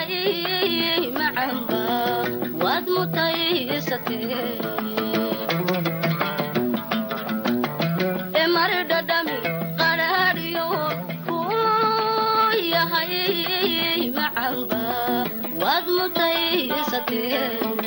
yahay macanba waad mutaysatee emar dhadhami qadhaadhiyo kuu yahay macanba waad mutaysatee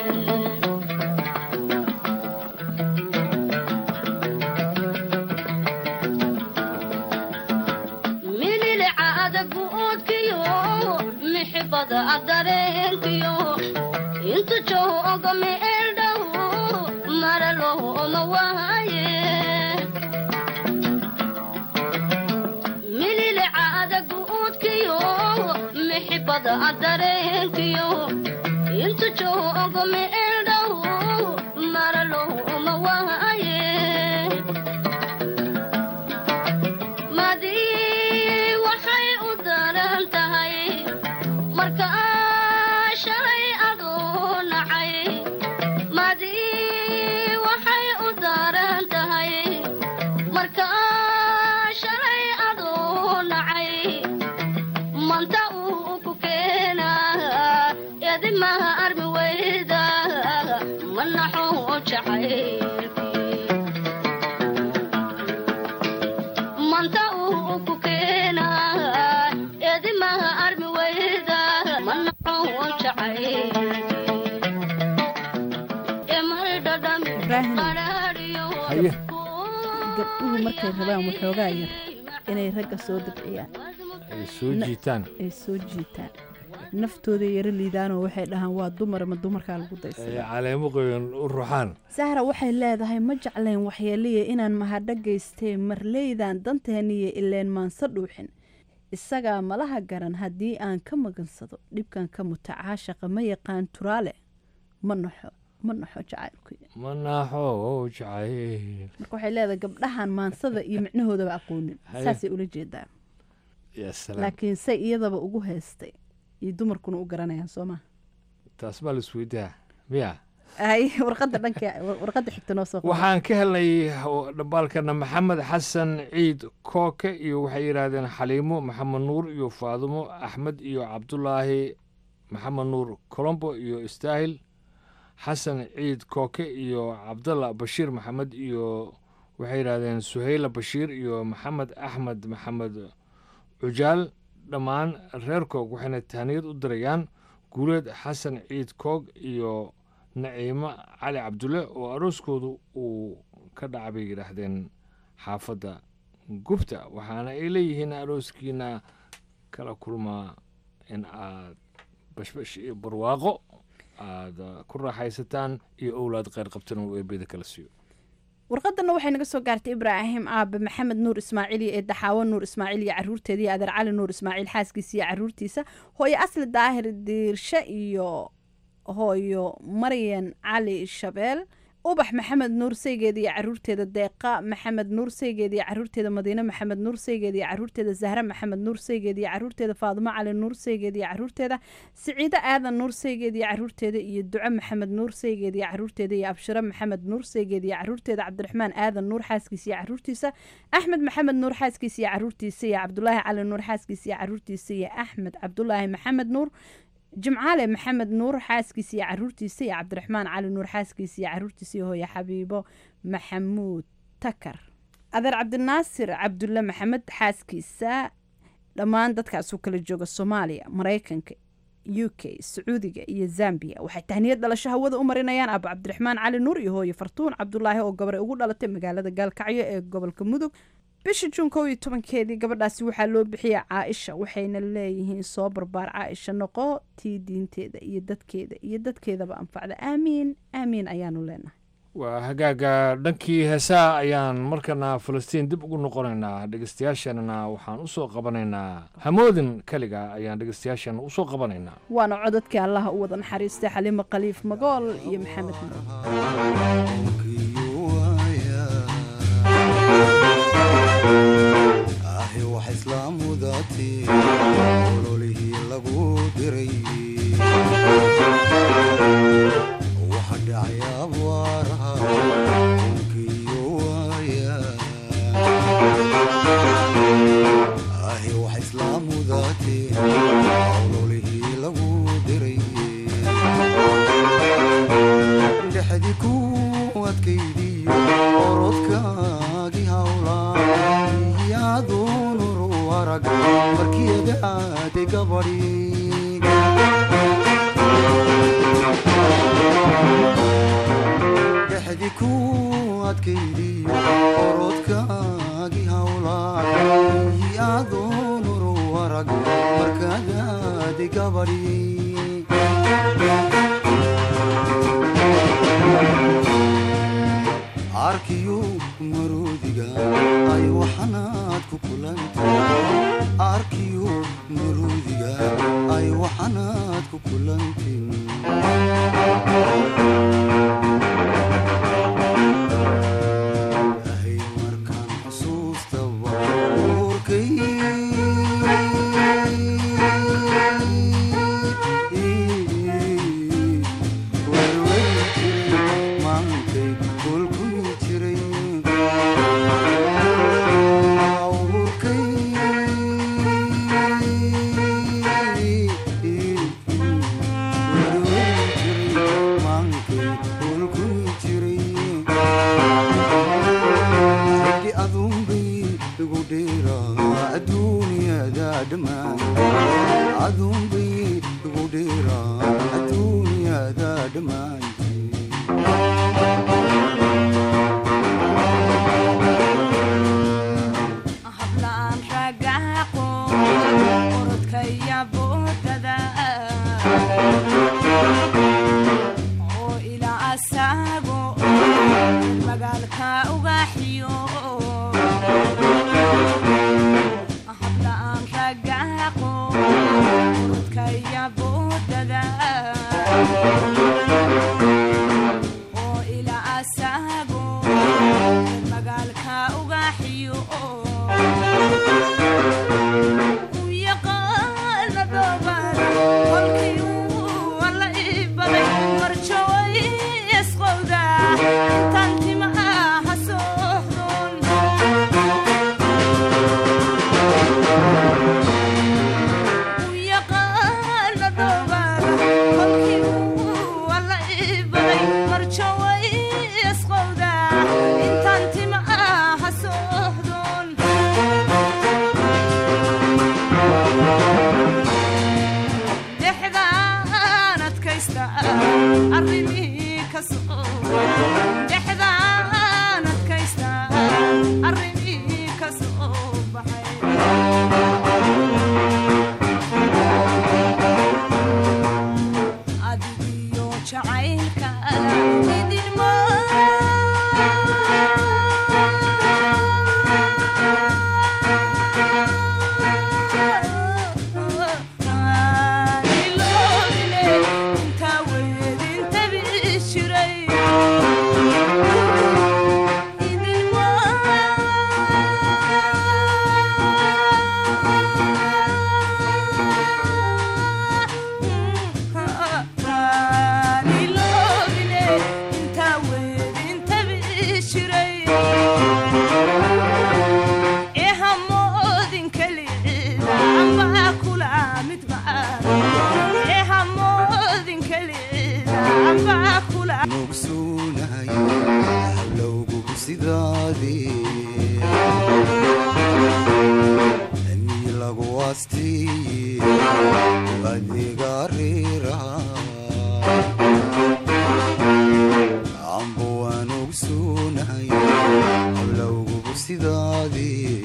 mililicaada guudkiyo mixibada adareenkiyo intu jooga meeldhow maralooma waaye mililicaada guudkiyo mixibada adareenkiyo intu jooga meeldhow maralooma waaye madii waxay u daran tahay marka shalay aduu nacay madii waxay u daran tahay marka shalay aduu nacay manta uu ku keenaa edimaha armi weyda manaxuu jacay manta uu ku keenaa edimaha armi weyda manaxuu jacay emar dhadhami Ibraahim. qadhaadhiyo haye gabdhuhu markay rabaan waxoogaa yar inay ragga soo dabciyaan ay soo Na- jiitaan ay soo jiitaan naftooda yaro liidaanoo waxay dhahaan waa dumar ma dumarkaa lagu ay daysada caleemo qoyan u ruxaan sahra waxay leedahay ma jeclayn waxyeeliya inaan mahadho geystee marleydan danteeniyo ileen maanse dhuuxin isagaa malaha garan haddii aan ka magansado dhibkan ka muta caashaqa ma yaqaan turaale ma naxo ma naxo jacaylku manaaxo jacay marka waxay leedahay gabdhahan maansada iyo micnahoodaba aqoonin Haye. saasay ula jeedaa ya salaam laakiin say iyadaba ugu heystay iyo dumarkuna u garanayaan soo maha taas baa laisweydaa miya ay warqadda dhanka warqadda xigta noo soo qor. waxaan ka helnay dhambaalkana maxamed xasan ciid kooke iyo waxay yidhaahdeen xaliimo maxamed nuur iyo faadumo axmed iyo cabdulaahi maxamed nuur colombo iyo istaahil xasan ciid kooke iyo cabdalla bashiir maxamed iyo waxay yidhaahdeen suhayla bashiir iyo maxamed axmed maxamed cujaal dhammaan reer koog waxayna tahniyad u dirayaan guuleed xasan ciid koog iyo naciimo cali cabdulle oo arooskoodu uu ka dhaca bay yidhaahdeen xaafadda gubta waxaana ay leeyihiin arooskiina kala kulmaa in aad bashbash iyo barwaaqo aad ku raaxaysataan iyo owlaad kheyr qabtan uu eebeda kala siiyo warqadana waxay naga soo gaartay ibraahim aabe maxamed nuur ismaaciil iyo eedaxaawo nuur ismaaciil iyo caruurteeda iyo adeer cali nuur ismaaciil xaaskiisa iyo caruurtiisa hooyo asli daahir diirshe iyo hooyo maryan cali shabeel ubax maxamed nuur saygeeda iyo caruurteeda deeqa maxamed nuur saygeeda iyo caruurteeda madiine maxamed nuur saygeeda iyo caruurteeda zahra maxamed nuur saygeeda iyo caruurteeda faadumo cali nuur saygeeda iyo caruurteeda siciide aadan nuur saygeeda iyo caruurteeda iyo duco maxamed nuur saygeeda iyo caruurteeda iyo abshiro maxamed nuur saygeeda iyo caruurteeda cabdiraxmaan aadan nuur xaaskiisa iyo caruurtiisa axmed maxamed nuur xaaskiisa iyo caruurtiisa iyo cabdulaahi cali nuur xaaskiisa iyo caruurtiisa iyo axmed cabdulaahi maxamed nuur jimcaale maxamed nuur xaaskiisa iyo caruurtiisa iyo cabdiraxmaan cali nuur xaaskiisa iyo caruurtiisa iyo hooye xabiibo maxamuud takar adeer cabdinaasir cabdulle maxamed xaaskiisa dhammaan dadkaasuu kala jooga soomaaliya maraykanka u k sacuudiga iyo zambiya waxay tahniyad dhalasho hawada u marinayaan abu cabdiraxmaan cali nuur iyo hooye fartuun cabdulaahi oo gabray ugu dhalatay magaalada gaalkacyo ee gobolka mudug bisha juun kow iyo tobankeedii gabadhaasi waxaa loo bixiyay caaisha waxayna leeyihiin soo barbaar caaisha noqo tii diinteeda iyo dadkeeda iyo dadkeedaba anfacda aamiin aamiin ayaanu leenahay waa hagaaga dhankii heesaha ayaan markana falastiin dib ugu noqonaynaa dhegeystayaasheenana waxaan u soo qabanaynaa hamoodin keliga ayaan dhegeystayaasheena u soo qabanaynaa waana codadkii allaha u wada naxariistay xaliimo khaliif magool iyo maxamed nuur ahi wax islaamudaati ololihii lagu diray waxa dhacay abwaaraha unkiyo waaya ahi wax islaamudaati ololihii lagu aaday gabadhi dhexdi ku adkaydiyo orodkaagii hawlaa ii adoon uru warag markaad aaday gabadhi arkiyo maroodiga ay waxanaad ku kulantay arkiyo maroodiga ay waxanaad ku kulantin ahay markaan xusuustaba uurkay maankay kulkumi jiray uurkay maankay kulkumi jiray raggi aduunbay igu dheeraa adduunyada dhammaan aduunbay igu dheeraa adduunyada dhammaan hablaan ragaaqo orodkaya boodada oo ilaa asaago magaalka ugaxiyo hablaan ragaaqo orodkaya boodada oo ilaa asaago magaalka ugaxiyo u yaqaana dhoobada kolkii uu alla ii baday marjoway isqowda intaan tima aha soohdon u yaqaana dhoobada kolkii uu alla ii baday marjoway isqowda intaan tima aha soohdon dhexdaan adkaysta arrimihii ka soo dhexdaan adkaysta arrimihii ka soo baxay adigiyo jacaylka idinma nugsuunahay hawlowgugu sidaadii mii lagu aastiye adiga reeraha ambo waan ogsuunahay hawlowgugu sidaadii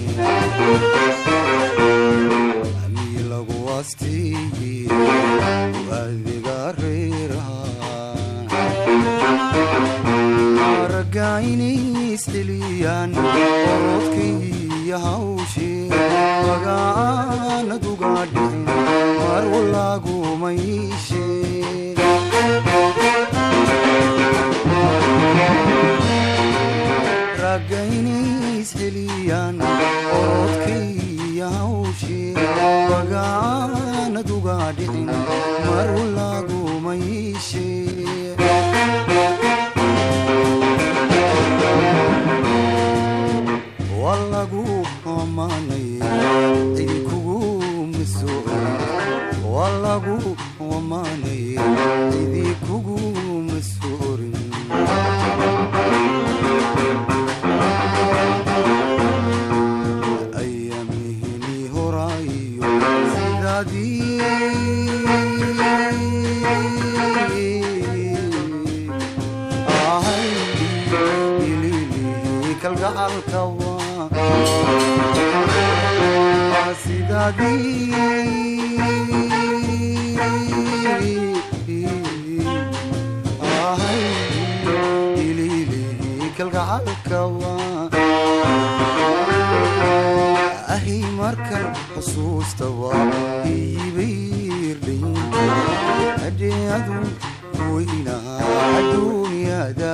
mii lagu aastiye adiga reeraha aragga inay isdheliyaan orodkaiyo hawshii magacaanad uga dhicin mar walaagumayshe ragga inay isdheliyaan orodkaiyo hawshii magacaanad uga dhicin mar walaagumayshe walagu amaanaya idinkugu masuuca walagu amaanaya idinkugu masuurin ayamihini horaayo ahi markan xusuusta waa iibayrdhaynta adheadu weynaha adduunyada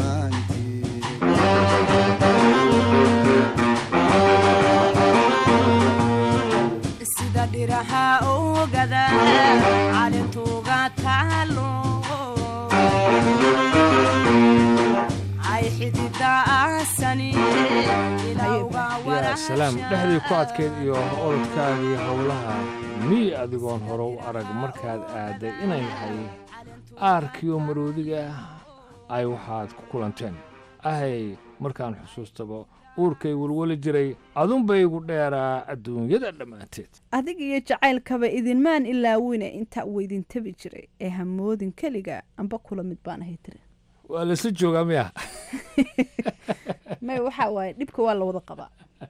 sida dhiraha ogada calintuuga taalo ay xidida asani yaa salaam dhexdii ku adkeyd iyo orodkaagii howlaha miyi adigoon hore u arag markaad aaday inay yahay aarkiyo maroodiga ay waxaad ku kulanteen ahay markaan xusuustaba uurkay welweli jiray adunbaygu dheeraa adduunyada dhammaanteed adig iyo jacaylkaba idinmaan ilaawine intaa uu idin tabi jiray ee hamoodin keliga amba kula mid baan ahay tiri waa laisla joogaa miya may waxaa waaye dhibka waa la wada qabaa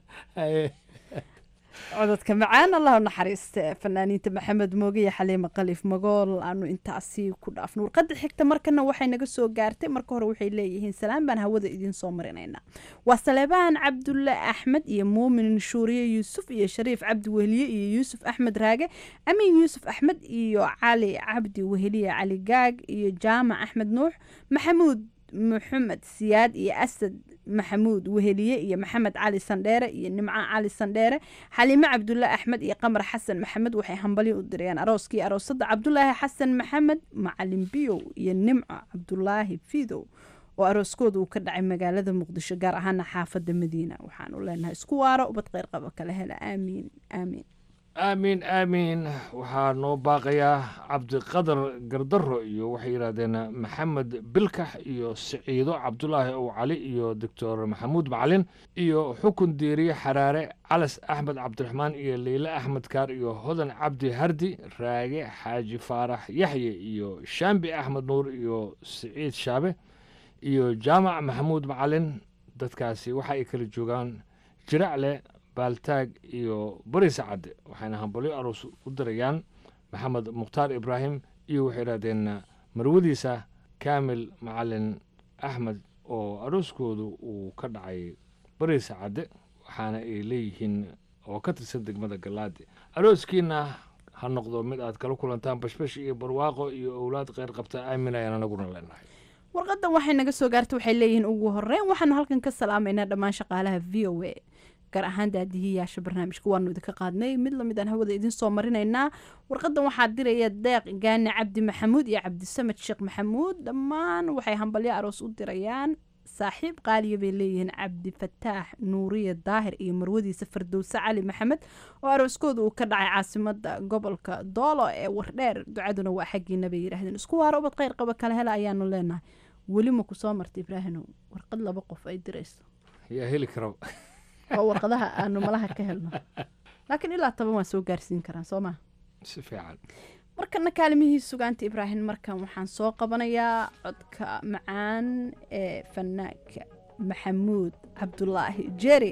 cododka macaan allah u naxariiste fanaaniinta maxamed mooge iyo xaliime khaliif magool aanu intaasi ku dhaafno warqadda xigta markana waxay naga soo gaartay marka hore waxay leeyihiin salaan baan hawada idiin soo marinaynaa waa saleebaan cabdulle axmed iyo muumin shuuriye yuusuf iyo shariif cabdi weheliye iyo yuusuf axmed raage amiin yuusuf axmed iyo cali cabdi weheliye cali gaag iyo jaamac axmed nuux maxamuud maxamed siyaad iyo asad maxamuud weheliye iyo maxamed cali sandheere iyo nimco cali sandheere xaliime cabdulle axmed iyo qamar xasan maxamed waxay hambalyo u dirayaan arooskii aroosada cabdulaahi xasan maxamed macalin biyow iyo nimco cabdulaahi fidow oo arooskooda uu ka dhacay magaalada muqdisho gaar ahaana xaafada madiina waxaanu leenahay isku waaro ubad kheyr qaba kala hela aamiin aamiin aamiin aamiin waxaa noo baaqayaa cabdiqadar gardaro iyo waxay yidhaahdeen maxamed bilkax iyo siciido cabdulaahi ow cali iyo doctor maxamuud macalin iyo xukun diiriye xaraare calas axmed cabdiraxmaan iyo leyle axmed kaar iyo hodan cabdi hardi raage xaaji faarax yaxye iyo shaambi axmed nuur iyo siciid shaabe iyo jaamac maxamuud macalin dadkaasi waxa ay kala joogaan jiracle baaltaag iyo bari sacadde waxayna hambalyo aroos u dirayaan maxamed mukhtaar ibraahim iyo waxay yidhahdeen marwadiisa kaamil macalin axmed oo arooskoodu uu ka dhacay bari sacadde waxaana ay leeyihiin oo ka tirsan degmada gallaade arooskiina ha noqdo mid aad kala kulantaan bashbash iyo barwaaqo iyo owlaad kheyr qabta aamin ayaan anaguna leenahay warqadan waxay naga soo gaartay waxay leeyihiin ugu horeyn waxaanu halkan ka salaamaynaa dhammaan shaqaalaha v o a gaar ahaan daadihiyaasha barnaamijka waanu idinka qaadnay mid lamid aan hawada idiin soo marinaynaa warqadan waxaa diraya deeq gaani cabdi maxamuud iyo cabdisamed sheekh maxamuud dhammaan waxay hambalyo aroos u dirayaan saaxiib qaaliya bay leeyihiin cabdifataax nuuriye daahir iyo marwadiisa fardowse cali maxamed oo arooskooda uu ka dhacay caasimada gobolka doolo ee wardheer ducaduna waa xaggiina bay yidhaahdeen isku waaro ubad kheyr qaba kala hela ayaanu leenahay weli ma ku soo marta ibraahino warqad laba qof ay dirayso yaa heli kara oo warqadaha aanu malaha ka helno laakiin ilaa toban waa soo gaarsiin karaan soo maa si fiican markana kaalimihii sugaanta ibraahim markan waxaan soo qabanayaa codka macaan ee fanaanka maxamuud cabdulaahi jeri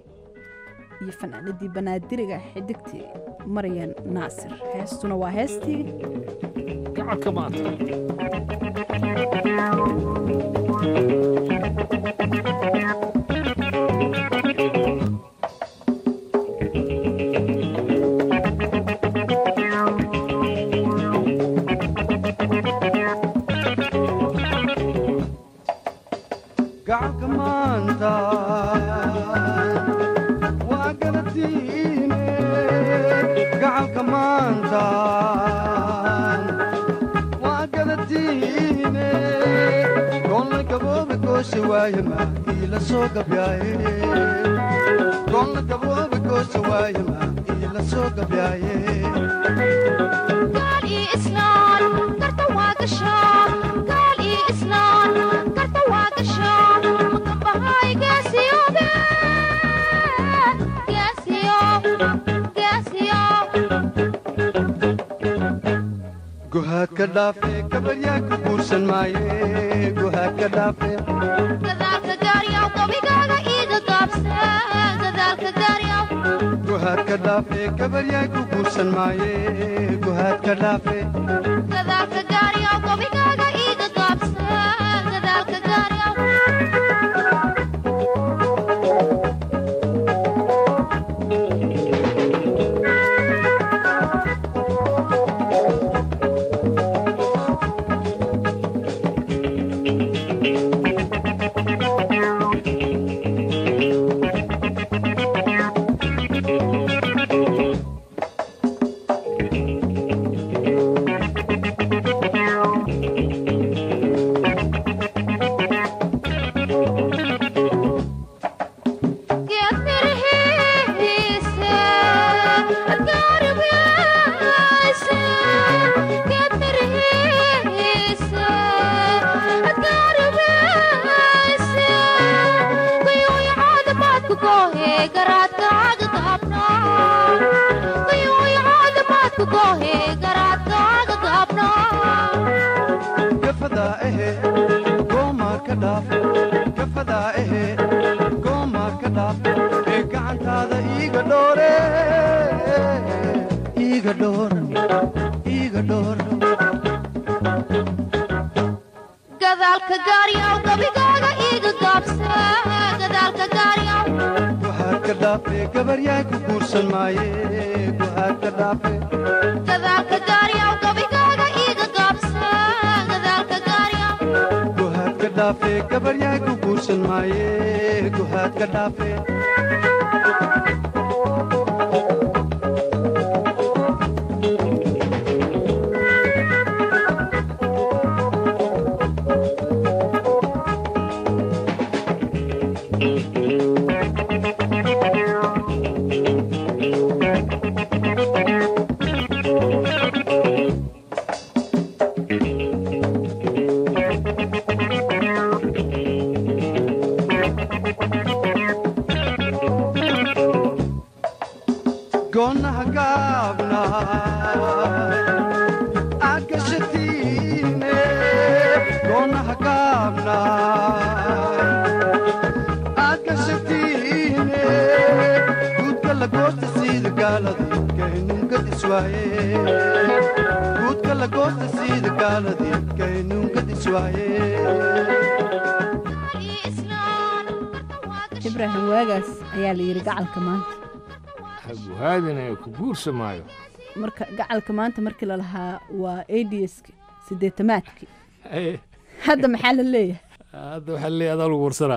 iyo fanaanadii banaadiriga xidigtii maryan naasir heestuna waa heestii gacalka maanta gacalka maanta waa galatiine gacalka maanta waa galatiine goolna gabooba goosha waaye maakii la soo gabyaaye goolna gabooba goosha waaye maakii la soo gabyaaye gaal iyo islaan garta waa gashaa gaal iyo islaan garta waa gashaa mutambahay geesiyobe geesiyo geesiyo gohaad ka dhaafe gabaryaa ku guursan maaye gohaad ka dhaafe gadaalka gaaryaw gabigaaga iida gaabse gadaalka gaaryaw guhaadka dhaafe gabaryaay ku guursan maaye guhaadka dhaafe gadaalka gaaryaw gobigaaga iiga gaabsa gadaalka gaaryaw geed mirihiisa adgaarabyaasa geed mirihiisa adgaarabyaasa gayooya caadamaadku goohe garaadkaaga gaabna gayooya caadamaadku goohe garaadkaaga gaabna gafadaa ehe goomaa ka dhaaf gafadaa ehe goomaa ka dhaaf ee gacantaada iiga dhoore iiga dhoor iiga dhoor gadaalka gaaryaw gabigaaga iiga gaabsa gadaalka gaaryaw guhaadka dhaafe gabaryaay ku guursan maaye guhaadka dhaafe gadaalka gaaryaw gabigaaga iiga gaabsa gadaalka gaaryaw guhaadka dhaafe gabaryaay ku guursan maaye guhaadka dhaafe goonaha gaabna agashatiine goonaha gaabna agashatiine guudka la goosta siida gaaladii kaynunka diswaaye guudka la goosta siida gaaladii kaynunka diswaaye ibraahim waagaas ayaa la yidhi gacalka maanta guhaadina ku guursamaayo marka gacalka maanta markii la lahaa waa adsk sideetamaadkii hadda maxaa la leeyahay hadda waxaa leeyahay adaa lagu warsanaa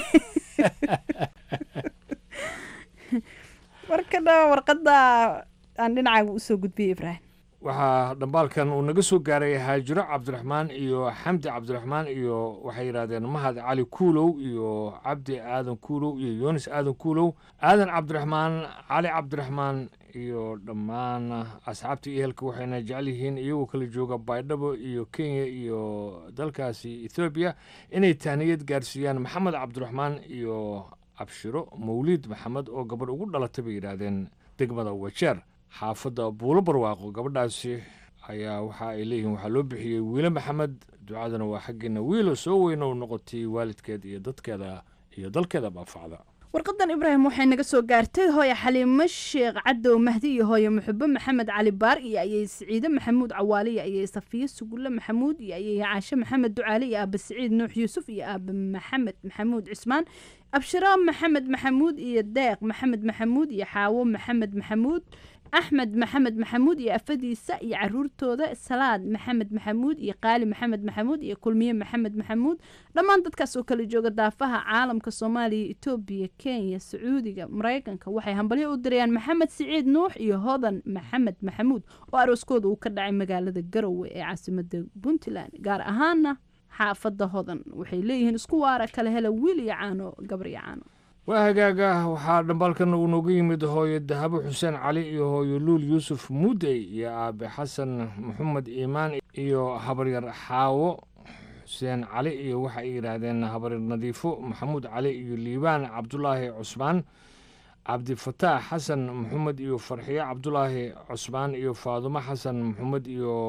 warkana warqadda aan dhinacaaga usoo gudbiyey ibraahim waxaa dhambaalkan uu naga soo gaaray haajiro cabdiraxmaan iyo xamdi cabdiraxmaan iyo waxay yidhaahdeen mahad cali kuulow iyo cabdi aadan kuulow iyo yunis aadan kuulow aadan cabdiraxmaan cali cabdiraxmaan iyo dhammaan asxaabta iyo ehelka waxayna jecel yihiin iyagoo kala jooga baydhabo iyo kenya iyo dalkaasi ethoobiya inay tahniyad gaarsiiyaan maxamed cabdiraxmaan iyo abshiro mawliid maxamed oo gabadh ugu dhalatay bay yidhaahdeen degmada wajeer xaafadda buulo barwaaqo gabadhaasi ayaa waxa ay leeyihiin waxaa loo bixiyey wiile maxamed ducadana waa xaggeena wiilo soo weyn oo noqotay waalidkeed iyo dadkeeda iyo dalkeeda baafacda warqadan ibraahim waxay naga soo gaartay hooye xaliimo sheekh cadow mahdi iyo hooye muxubo maxamed cali baar iyo ayay siciide maxamuud cawaale iyo ayay safiye sugulle maxamuud iyo ayay caashe maxamed ducaale iyo aaba siciid nuux yuusuf iyo aaba maxamed maxamuud cismaan abshiro maxamed maxamuud iyo deeq maxamed maxamuud iyo xaawo maxamed maxamuud axmed maxamed maxamuud iyo afadiisa iyo caruurtooda salaad maxamed maxamuud iyo qaali maxamed maxamuud iyo kulmiye maxamed maxamuud dhammaan dadkaas oo kala jooga daafaha caalamka soomaaliya etoobiya kenya sacuudiga maraykanka waxay hambalyo u dirayaan maxamed siciid nuux iyo hodan maxamed maxamuud oo arooskooda uu ka dhacay magaalada garowe ee caasimada puntland gaar ahaana xaafada hodan waxay leeyihiin isku waara kala hela wiil iyo caano gabar iyo caano waa hagaaga waxaa dhambaalkan uu nooga yimid hooyo dahabo xuseen cali iyo hooyo luul yuusuf muudey iyo aabe xasan maxamed iimaan iyo habaryar xaawo xuseen cali iyo waxa ay yidhaahdeen habaryar nadiifo maxamuud cali iyo liibaan cabdulaahi cusmaan cabdifataax xasan maxamed iyo farxiyo cabdulaahi cusmaan iyo faadumo xasan maxamed iyo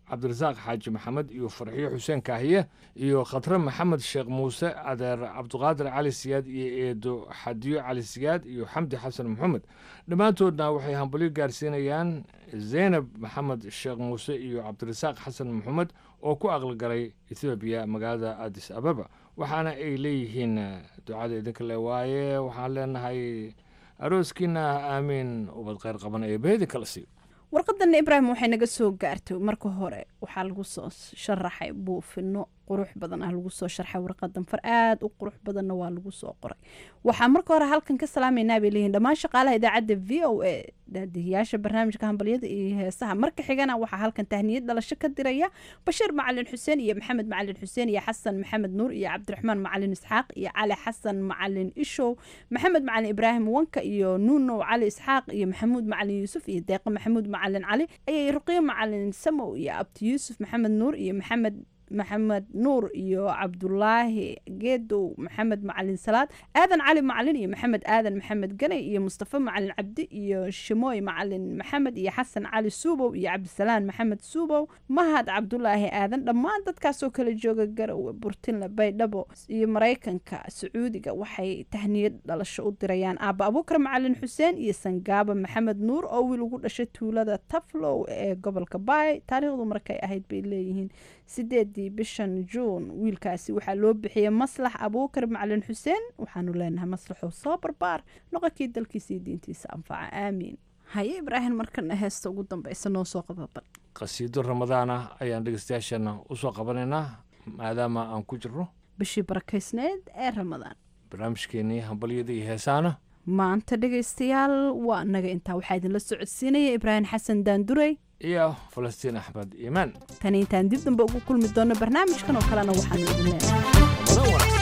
cabdirasaaq xaaji maxamed iyo farxiyo xuseen kaahiye iyo khatre maxamed sheekh muuse adeer cabdiqaadir cali siyaad iyo eedo xadiyo cali siyaad iyo xamdi xasan maxamed dhammaantoodna waxay hambalyo gaarsiinayaan zaynab maxamed sheekh muuse iyo cabdirasaaq xasan maxamed oo ku aqalgalay ethoobiya magaalada adis ababa waxaana ay leeyihiin ducada idinka le waaye waxaan leenahay arooskiina aamiin ubad kheyr qaban ee beedi kala siiyo warqadan ibraahim waxay naga soo gaartay marka hore waxaa lagu soo sharaxay buufino qurux badan ah lagu soo sharxay warqadan far aada u qurux badanna waa lagu soo qoray waxaa marka hore halkan ka salaameynaa bay leeyihin dhammaan shaqaalaha idaacadda v o a daadihiyaasha barnaamijka hambalyada iyo heesaha marka xigana waxaa halkan tahniyad dhalasho ka diraya bashiir macalin xuseen iyo maxamed macalin xuseen iyo xasan maxamed nuur iyo cabdiraxmaan macalin isxaaq iyo cali xasan macalin ishow maxamed macalin ibraahim wanka iyo nuunow cali isxaaq iyo maxamuud macalin yuusuf iyo deeqa maxamuud macalin cali ayay ruqiyo macalin samow iyo abti yuusuf maxamed nuur iyo maxamed maxamed nuur iyo cabdulaahi geedow maxamed macalin salaad aadan cali macalin iyo maxamed aadan maxamed ganay iyo mustafa macalin cabdi iyo shimooy macalin maxamed iyo xasan cali suubow iyo cabdisalaan maxamed suubow mahad cabdulaahi aadan dhammaan dadkaasoo kala jooga garowe burtinle baydhabo iyo maraykanka sacuudiga waxay tahniyad dhalasho u dirayaan aaba abuukar macalin xuseen iyo sangaaba maxamed nuur oo wiil ugu dhashay tuulada taflow ee gobolka baay taariikhdu markay ahayd bay leeyihiin sideedii bishan juun wiilkaasi waxaa loo bixiyey maslax abuukar macalin xuseen waxaanu leenahay maslaxow soo barbaar noqonkii dalkiisa iyo diintiisa anfaca aamiin haye ibraahim markana heesta ugu dambeysa noo soo qababan qasiido ramadaan ah ayaan dhegeystayaashana usoo qabanaynaa maadaama aan ku jirno bishii barakaysneed ee ramadaan barnaamijkeenii hambalyada iyo heesaana maanta dhegaystayaal waa naga intaa waxaa idinla socodsiinaya ibraahim xasan daandurey iyo falastiin axmed iimaan tani intaan dib dambe ugu kulmi doono barnaamijkan oo kalena waxaanu idin leenahay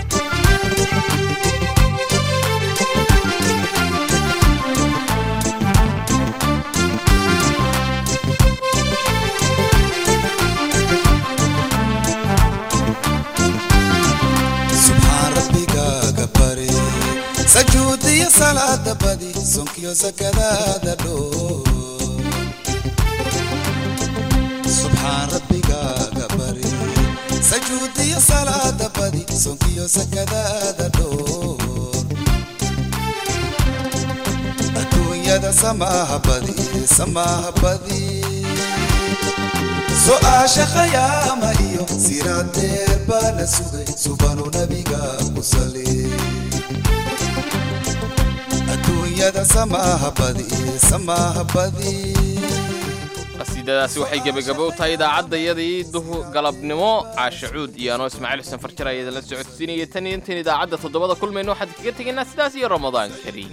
subxaan rabbigaaga bari sajuudiyo salaada badi sonkiyo sakadaada dhoo subxaan rabbigaaga bari sajuudiyo salaada badi sonkiyo sakadaada dhoo adduunyada samaaha badi samaaha badi su'aasha khayaama iyo siraad dheer baa la sugay subanu nabiga ku sali adduunyada samaaha badi samaaha badi qasiidadaasi waxay gebagabo u tahay idaacaddayadii duhu galabnimo caasha cuud iyo anoo ismaaciil xuseen farjar ayaa idinla socodsiinaya tan iyo intan idaacadda toddobada kulmayno waxaan kaga tegaynaa sidaas iyo ramadaan kariim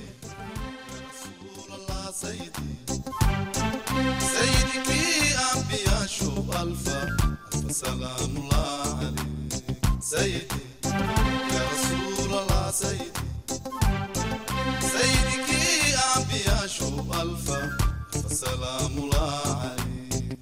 سيدك أنبياء شوف ألفا ألف سلام الله عليك سيدي يا رسول الله سيدي سيدك أنبياء شوف ألفا ألف سلام الله عليك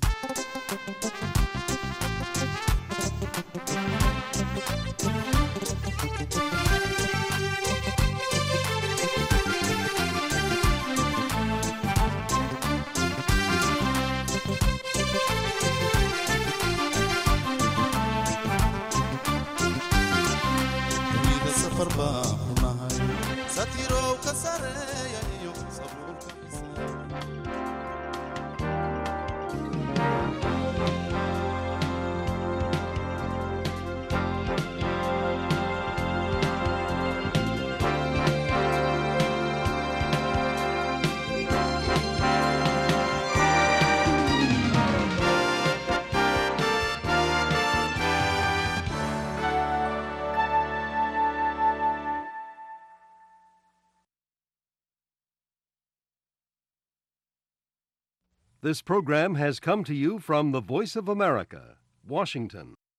dunida safar baan ku nahay satirow ka sareeya iyo sabuulka This program has come to you from the Voice of America, Washington.